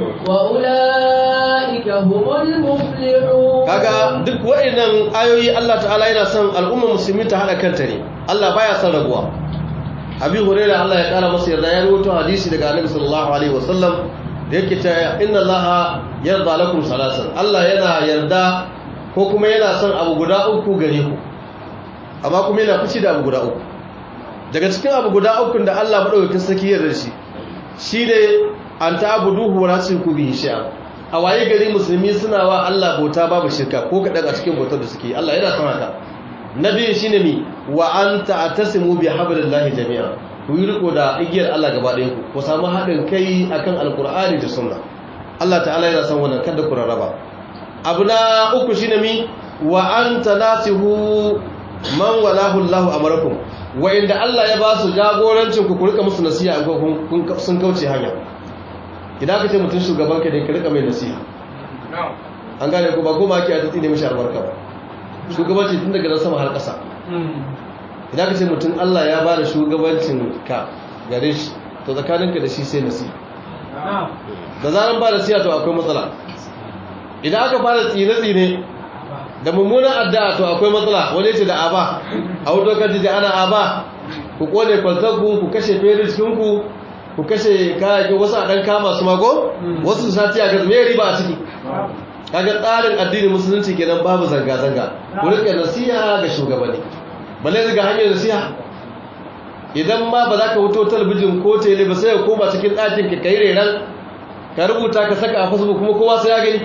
وأولئك هم المفلحون kaga duk waɗannan ayoyi Allah ta'ala yana son al'ummar musulmi ta hada kanta ne Allah baya son raguwa abi hurairah Allah ya kara masa yarda ya rawaito hadisi daga annabi sallallahu alaihi wasallam da yake ta inna allaha yarda lakum salasan Allah yana yarda ko kuma yana son abu guda uku gare ku amma kuma yana fushi da abu guda uku daga cikin abu guda uku da Allah madaukakin saki yarda shi shine an ta'buduhu wa la tushriku bihi shay'a a waye gari musulmi suna wa Allah bauta babu shirka ko kadan a cikin bautar da suke Allah yana son haka nabi shine mi wa anta atasimu bi hablillahi jami'a ku yi riko da igiyar Allah gaba ɗaya ku ku samu haɗin kai akan alkur'ani da sunna Allah ta'ala yana son wannan kada ku rarraba abu na uku shine mi wa anta nasihu man walahu Allah amarakum wa inda Allah ya ba su jagorancin ku ku rika musu nasiha in kun sun kauce hanya idan ka ce mutum shugaban ka ne ka rika mai nasiha an gane ko ba goma ake a tsine mishi albarka ba shugabanci tun daga nan sama har ƙasa idan ka ce mutum Allah ya ba da shugabancin ka gare shi to tsakaninka da shi sai nasiha da zaran ba da siya to akwai matsala idan aka fara tsine-tsine da mummunan addu'a to akwai matsala wani ce da aba a wuto kan jiji ana aba ku kone kwaltarku ku kashe fere cikinku ku kashe kayakin wasu a ɗan kama su mako wasu su sati a gaza mai riba a ciki kaga tsarin addini musulunci kenan babu zanga-zanga ku rika nasiha ga shugabanni balle daga hanyar nasiha idan ma ba za ka wuto talabijin ko tele ba sai ka koma cikin ɗakin ka kai reran ka rubuta ka saka a facebook kuma kowa sai ya gani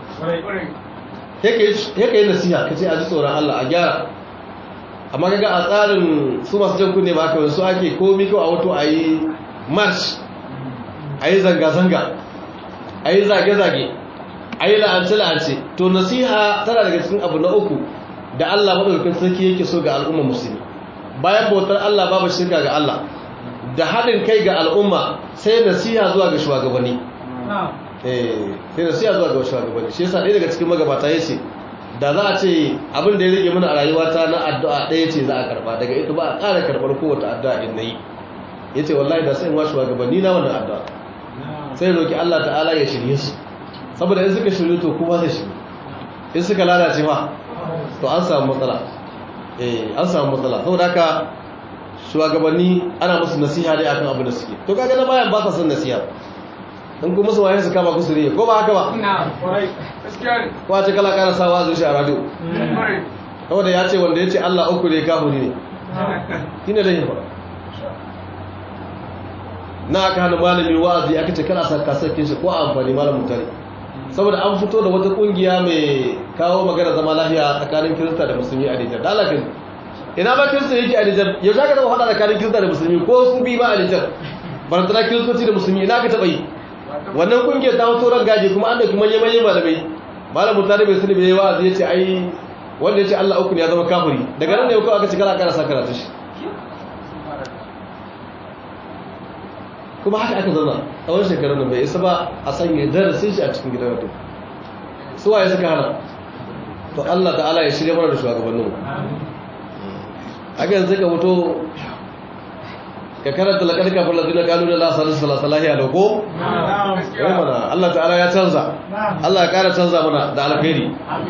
yake yi nasiha ka ce a ji tsoron Allah a gyara amma kaga a tsarin su masu jan kunne ba kawai su ake komi kawai a wato a yi march a yi zanga-zanga a yi zage-zage a yi la'ance-la'ance to nasiha tana daga cikin abu na uku da Allah maɗaukakin sarki yake so ga al'umma musulmi bayan bautar Allah babu shirka ga Allah da haɗin kai ga al'umma sai nasiha zuwa ga shugabanni sai nasiha zuwa ga shugabanni shi yasa ɗaya daga cikin magabata ya ce da za a ce abin da ya rage mana a rayuwata na addu'a ɗaya ce za a karɓa daga ita ba a ƙara karɓar kowace addu'a in na yi ya ce wallahi da sai in wa shugabanni na wannan addu'a sai roki Allah ta'ala ya shirye su saboda in suka shirye to kuma zai shirye in suka lalace ma to an samu matsala eh an samu matsala saboda haka shugabanni ana musu nasiha dai akan abin da suke to kaga na bayan ba sa son nasiha in kuma su waye su kama kusuri ko ba haka ba ko a ce kala kana sawa zuci a radio saboda ya ce wanda ya ce Allah uku ne kafiri ne shine da yin fara na aka hana malami wa'azi aka ce kana sa kasarkin shi ko a amfani malamin tare saboda an fito da wata kungiya mai kawo magana zama lafiya tsakanin kirista da musulmi a Nijar dalakin ina ba kirista yake a Nijar yau za ka taba faɗa tsakanin kirista da musulmi ko sun bi ba a Nijar barantana kiristoci da musulmi ina ka taɓa yi wannan kungiyar ta fito ran gaji kuma an da kuma manyan malamai malam mutane bai sani bai yi wa'azi ya ce ai wanda ya ce Allah uku ne ya zama kafiri daga nan ne kawai aka ci kana ƙara sa karatu shi kuma haka aka zauna tsawon shekarun da bai isa ba a sanya darasin shi a cikin gidan mutum su waye suka hana to Allah ta'ala ya shirya mana da shugabannin haka yanzu ka fito ka karanta laƙar kafin lalzina kalu da lasarar salasalahi a loko? ya mana Allah ta'ala ya canza Allah ya ƙara canza mana da alkhairi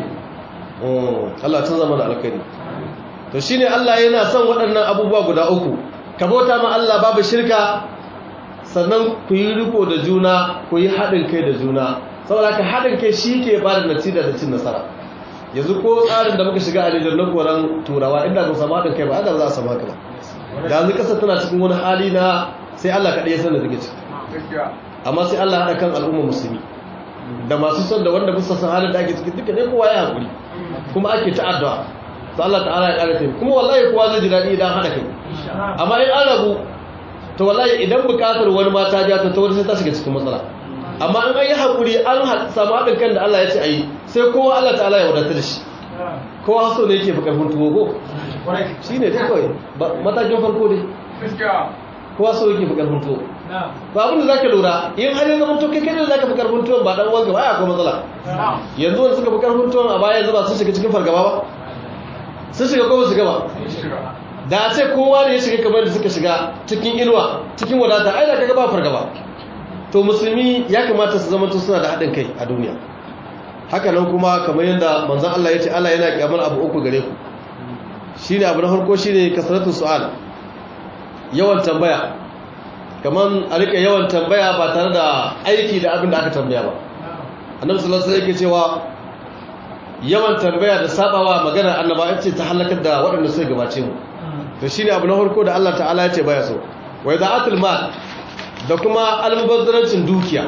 Allah canza mana alkhairi to shi ne Allah yana son waɗannan abubuwa guda uku ka bauta ma Allah babu shirka sannan ku yi riko da juna ku yi haɗin kai da juna saboda ka haɗin kai shi ke ba da natija da cin nasara yanzu ko tsarin da muka shiga a nijar na koran turawa inda ku samu haɗin kai ba da za a samu haka ba da yanzu ƙasar tana cikin wani hali na sai Allah kaɗai ya san da take ciki amma sai Allah haɗa kan al'umma musulmi da masu son da wanda bisa san halin da ake ciki duka ne kowa ya haƙuri kuma ake ta addu'a to Allah ta'ala ya ƙara taimako kuma wallahi kowa zai ji daɗi idan haɗa kai amma in an rabu to wallahi idan bukatar wani mata ja ta tawar sai ta shiga cikin matsala amma in an yi hakuri an samu haɗin kan da Allah ya ce a yi sai kowa Allah ta'ala ya wadata da shi kowa so ne yake fi karfin tuwo ko shi ne dai kawai matakin farko dai kowa so yake fi karfin tuwo ba abin da zaka lura in har yanzu mutum kai kai da zaka fi karfin tuwon ba dan uwanka ba ya akwai matsala yanzu wanda suka fi karfin tuwon a baya yanzu ba sun shiga cikin fargaba ba sun shiga ko ba su gaba da ce kowa ne ya shiga kamar da suka shiga cikin inuwa cikin wadata ai da kaga ba fargaba to musulmi ya kamata su zama suna da haɗin kai a duniya haka nan kuma kamar yadda manzon Allah ya ce Allah yana kyamar abu uku gare ku shine abu na farko shine kasratu su'al yawan tambaya kamar a rika yawan tambaya ba tare da aiki da abin da aka tambaya ba annabi sallallahu alaihi wasallam yake cewa yawan tambaya da sabawa magana annaba ce ta halakar da waɗanda suka gabace mu to shine abu na farko da Allah ta'ala ya ce baya so wa ida'atul mal da kuma almubazzarancin dukiya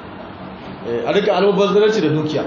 a rika almubazzaranci da dukiya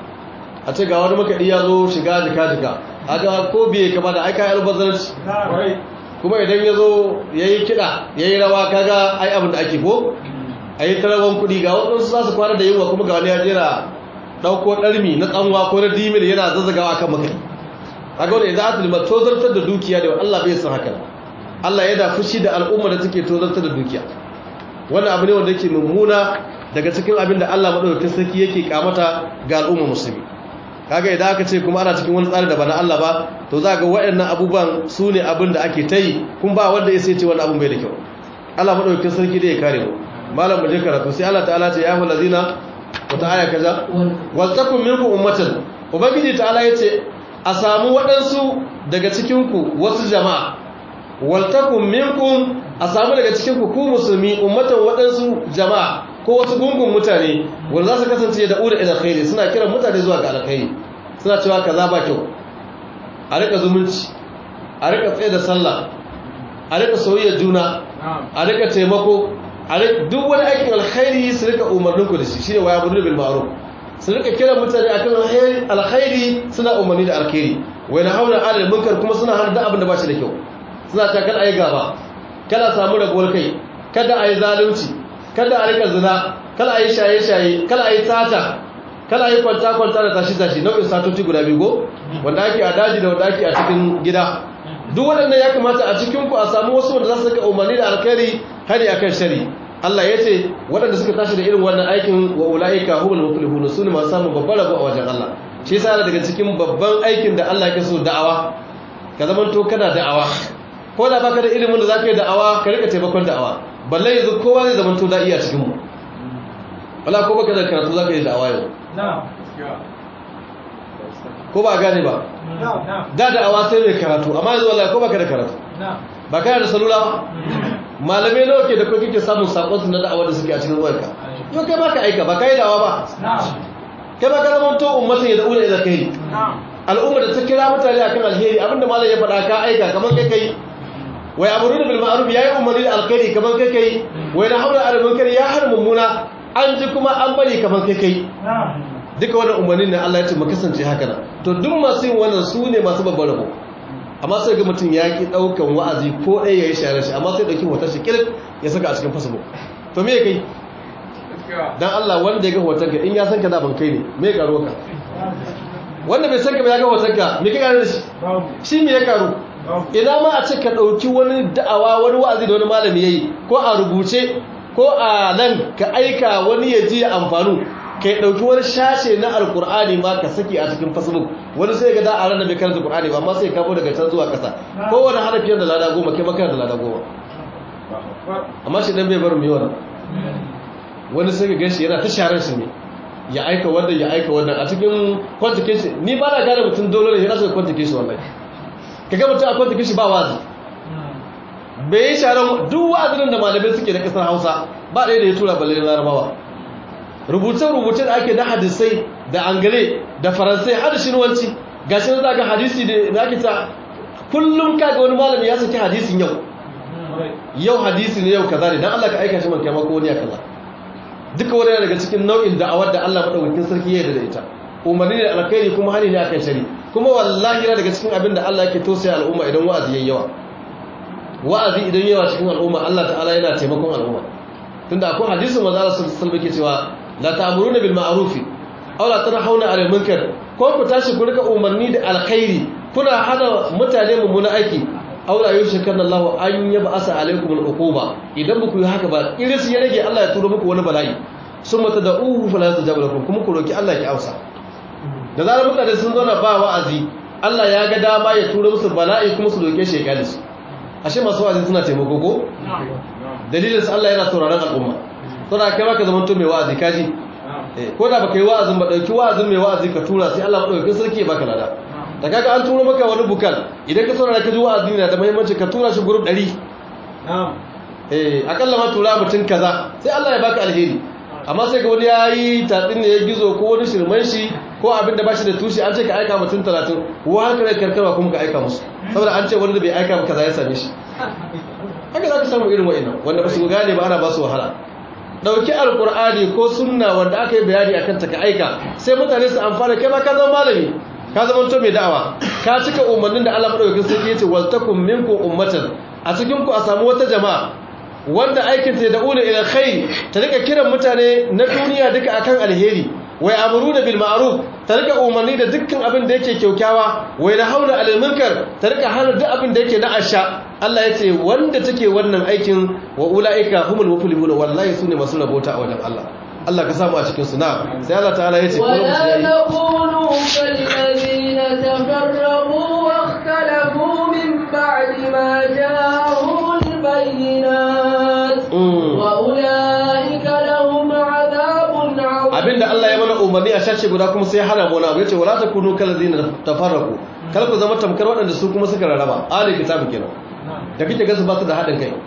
a ce ga wani makaɗi ya zo shiga jika jika haka ko biye kama da aika almubazzaranci kuma idan ya zo ya yi kiɗa ya yi rawa kaga ai abin da ake ko a yi tarawan kuɗi ga waɗansu za su kwana da yunwa kuma ga wani ya jera ɗauko ɗarmi na tsanwa ko na dimil yana zazzagawa kan makaɗi kaga wanda idan aka lima tozartar da dukiya da Allah bai san haka Allah yana fushi da al'umma da take tozartar da dukiya wannan abu ne wanda yake mummuna daga cikin abin da Allah madaukakin sarki yake kamata ga al'umma musulmi kaga idan aka ce kuma ana cikin wani tsari da ba na Allah ba to za ga waɗannan abubuwan su ne abin da ake ta yi kun ba wanda ya sai ce wannan abin bai da kyau Allah madaukakin sarki dai ya kare mu malam mu je karatu sai Allah ta'ala ce ya hu lazina wata aya kaza wal takum minkum ummatan ubangiji ta'ala yace a samu waɗansu daga cikinku wasu jama'a waltakun minkum a samu daga cikinku ku musulmi ummatan waɗansu jama'a ko wasu gungun mutane wanda za su kasance da ura ila khairi suna kiran mutane zuwa ga alkhairi suna cewa kaza ba kyau a rika zumunci a rika tsaye da sallah a rika soyayya juna a rika taimako a duk wani aikin alkhairi su rika umarninku da shi shine waya budu bil ma'ruf su rika kira mutane akan alkhairi suna umarni da alkhairi wai na hauna alal munkar kuma suna hana da abin da ba shi da kyau suna ta kada ayi gaba kada samu rabuwar kai kada ayi zalunci kada a rika zina kada ayi shaye shaye kada ayi sata kada ayi kwanta kwanta da tashi tashi nau'in satoci guda biyu go wanda ake a daji da wanda ake a cikin gida duk waɗannan ya kamata a cikin ku a samu wasu wanda za su rika umarni da alkhairi hari akan shari Allah ya ce waɗanda suka tashi da irin wannan aikin wa ula'ika humul muflihun su ne masu samun babbar rabo a wajen Allah shi yasa daga cikin babban aikin da Allah ke so da'awa ka zaman to kana da'awa ko da baka da ilimin da zaka yi da'awa ka rika taimakon da'awa balle yanzu kowa zai zaman to da iya cikin mu wala ko baka da karatu zaka yi da'awa yau ko ba gane ba da da'awa sai mai karatu amma yanzu wallahi ko baka da karatu ba kana da salula ba malamai nawa ke da kuma kike samun sakon su na da'awa da suke a cikin wayarka yau kai baka aika ba kai da'awa ba kai baka zama to ummatin ya da'una ila kai al'umma da ta kira mutane akan alheri abinda malam ya faɗa ka aika kamar kai kai wai amruna bil ma'ruf yayi umarni da alkhairi kamar kai kai wai na haula al munkar ya har mummuna an ji kuma an bari kamar kai kai duka wannan umarni ne Allah ya ce mu kasance haka nan to duk masu yin wannan su ne masu babbar rabo amma sai ga mutum ya ki daukan wa'azi ko ɗaya ya yi share shi amma sai dauki hoton shi kilik ya saka a cikin facebook to me kai dan Allah wanda ya ga hoton ka in ya san ka da ban kai ne me karo ka wanda bai san ka ba ya ga hoton ka me kai da shi shi me ya karo ina ma a ce ka dauki wani da'awa wani wa'azi da wani malami yayi ko a rubuce ko a nan ka aika wani ya ji amfanu kai dauki wani shashe na alkur'ani ma ka saki a cikin facebook wani sai ga da a ranar bai karanta qur'ani ba amma sai kamo daga can zuwa kasa kowane harafiyar da lada goma kai maka da lada goma amma shi dan bai bar mu yi wannan wani sai ga gashi yana ta sharar shi ne ya aika wannan ya aika wannan a cikin quantification ni ba na gane mutum dole ne yana so quantification wallahi kaga mutum a quantification ba wazi bai yi sharar duk wa'azin da malamai suke na kasar Hausa ba ɗaya da ya tura balle larabawa rubuce-rubuce da ake na hadisai da angare da faransai har shinuwanci ga shi na ga hadisi da ake ta kullum kaga wani malami ya saki hadisin yau yau hadisi ne yau kaza ne dan Allah ka aika shi man kai mako wani ya kaza duka wani daga cikin nau'in da'awar da Allah madaukakin sarki ya yarda da ita umarni ne alkhairi kuma hani ne akan shari kuma wallahi yana daga cikin abin da Allah yake tosaya al'umma idan wa'azi yayi yawa wa'azi idan yawa cikin al'umma Allah ta'ala yana taimakon al'umma tunda akwai hadisin manzo Allah sallallahu alaihi wasallam yake cewa la ta'muruna bil ma'ruf aw la tanhauna 'anil munkar ko ku tashi ku rika umarni da alkhairi kuna hana mutane mummuna aiki aw la yushkanna Allah an yab'asa alaykum al-uquba idan ku yi haka ba iris ya rage Allah ya turo muku wani bala'i summa tad'uhu fala yastajabu lakum kuma ku roki Allah ya ausa da zarar mutane sun zo na ba wa'azi Allah ya ga dama ya turo musu bala'i kuma su doke shi ya kale su ashe masu wa'azi suna taimako ko dalilin sa Allah yana sauraron al'umma saboda kai baka zaman to mai wa'azi kaji ko da baka yi wa'azin ba dauki wa'azin mai wa'azi ka tura sai Allah madaukakin sarki ya baka lada da kaga an turo maka wani bukal idan ka saurara ka ji wa'azi na da muhimmanci ka tura shi group 100 na'am eh akalla ma tura mutun kaza sai Allah ya baka alheri amma sai ga wani yayi tatsin ne ya gizo ko wani shirman shi ko abin da bashi da tushe an ce ka aika mutun 30 ko har kare karkarwa kuma ka aika musu saboda an ce wani da bai aika ba kaza ya same shi haka za ka samu irin wa'annan wanda ba su gane ba ana ba su wahala dauki alkur'ani ko sunna wanda aka yi bayani akan ta ka aika sai mutane su amfana kai ma ka zama malami ka zama to mai da'awa ka cika umarnin da Allah madaukakin sarki yace wal takum minkum ummatan a cikin ku a samu wata jama'a wanda aikin ta da ula ila khair ta rika kiran mutane na duniya duka akan alheri wai amruna bil ma'ruf ta rika umarni da dukkan abin da yake kyaukyawa wai na haula alal munkar ta rika hana duk abin da yake na asha Allah ya ce wanda take wannan aikin wa ulaika humul muflihun wallahi sune masu rabota a wajen Allah Allah ka samu a cikin su na sai Allah ta'ala ya ce ولا تكونوا كالذين تفرقوا واختلفوا من بعد ما جاءهم البينات وأولئك لهم عذاب عظيم abinda Allah ya mana umarni a shashe guda kuma sai hana mu na yace wala takunu kallazina tafarraqu kar ku zama tamkar waɗanda su kuma suka rarraba ali kitabu kenan da kike ga su ba su da haɗin kai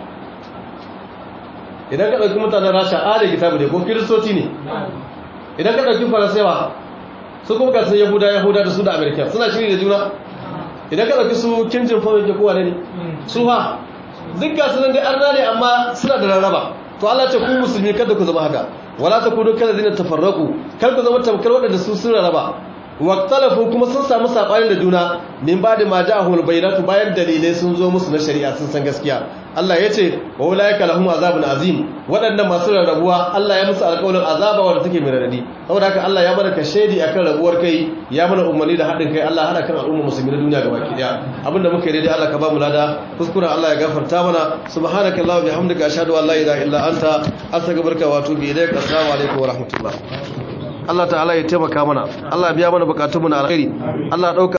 idan ka ɗauki mutanen rasha ali kitabu ne ko kiristoci ne idan ka ɗauki faransewa su kuma kasan yahuda yahuda da su da amerika suna shiri da juna idan ka ɗauki su kimjin fawon ke kowa ne su ha duk gasu nan dai arna ne amma suna da rarraba to Allah ce ku musulmi kada ku zama haka wala takunu kallazina tafarraqu kar ku zama tamkar waɗanda su sun rarraba waqtalafu kuma sun samu sabani da juna min ba'da ma ja'ahul bayyinatu bayan dalilai sun zo musu na shari'a sun san gaskiya Allah ya ce wa ulaika lahum azabun azim waɗannan masu rarrabuwa Allah ya musu alƙawarin azaba wanda take mai radadi saboda haka Allah ya mana kashedi akan rabuwar kai ya mana umarni da haɗin kai Allah hada kan al'umma musulmi na duniya gabaki daya abinda muka yi daidai Allah ka ba mu lada kuskuren Allah ya gafarta mana subhanakallahumma bihamdika ashhadu an la ilaha illa anta astaghfiruka wa atubu ilaik assalamu alaikum wa rahmatullah Allah ta'ala ya taimaka mana Allah ya biya mana bukatunmu na alkhairi Allah ya dauka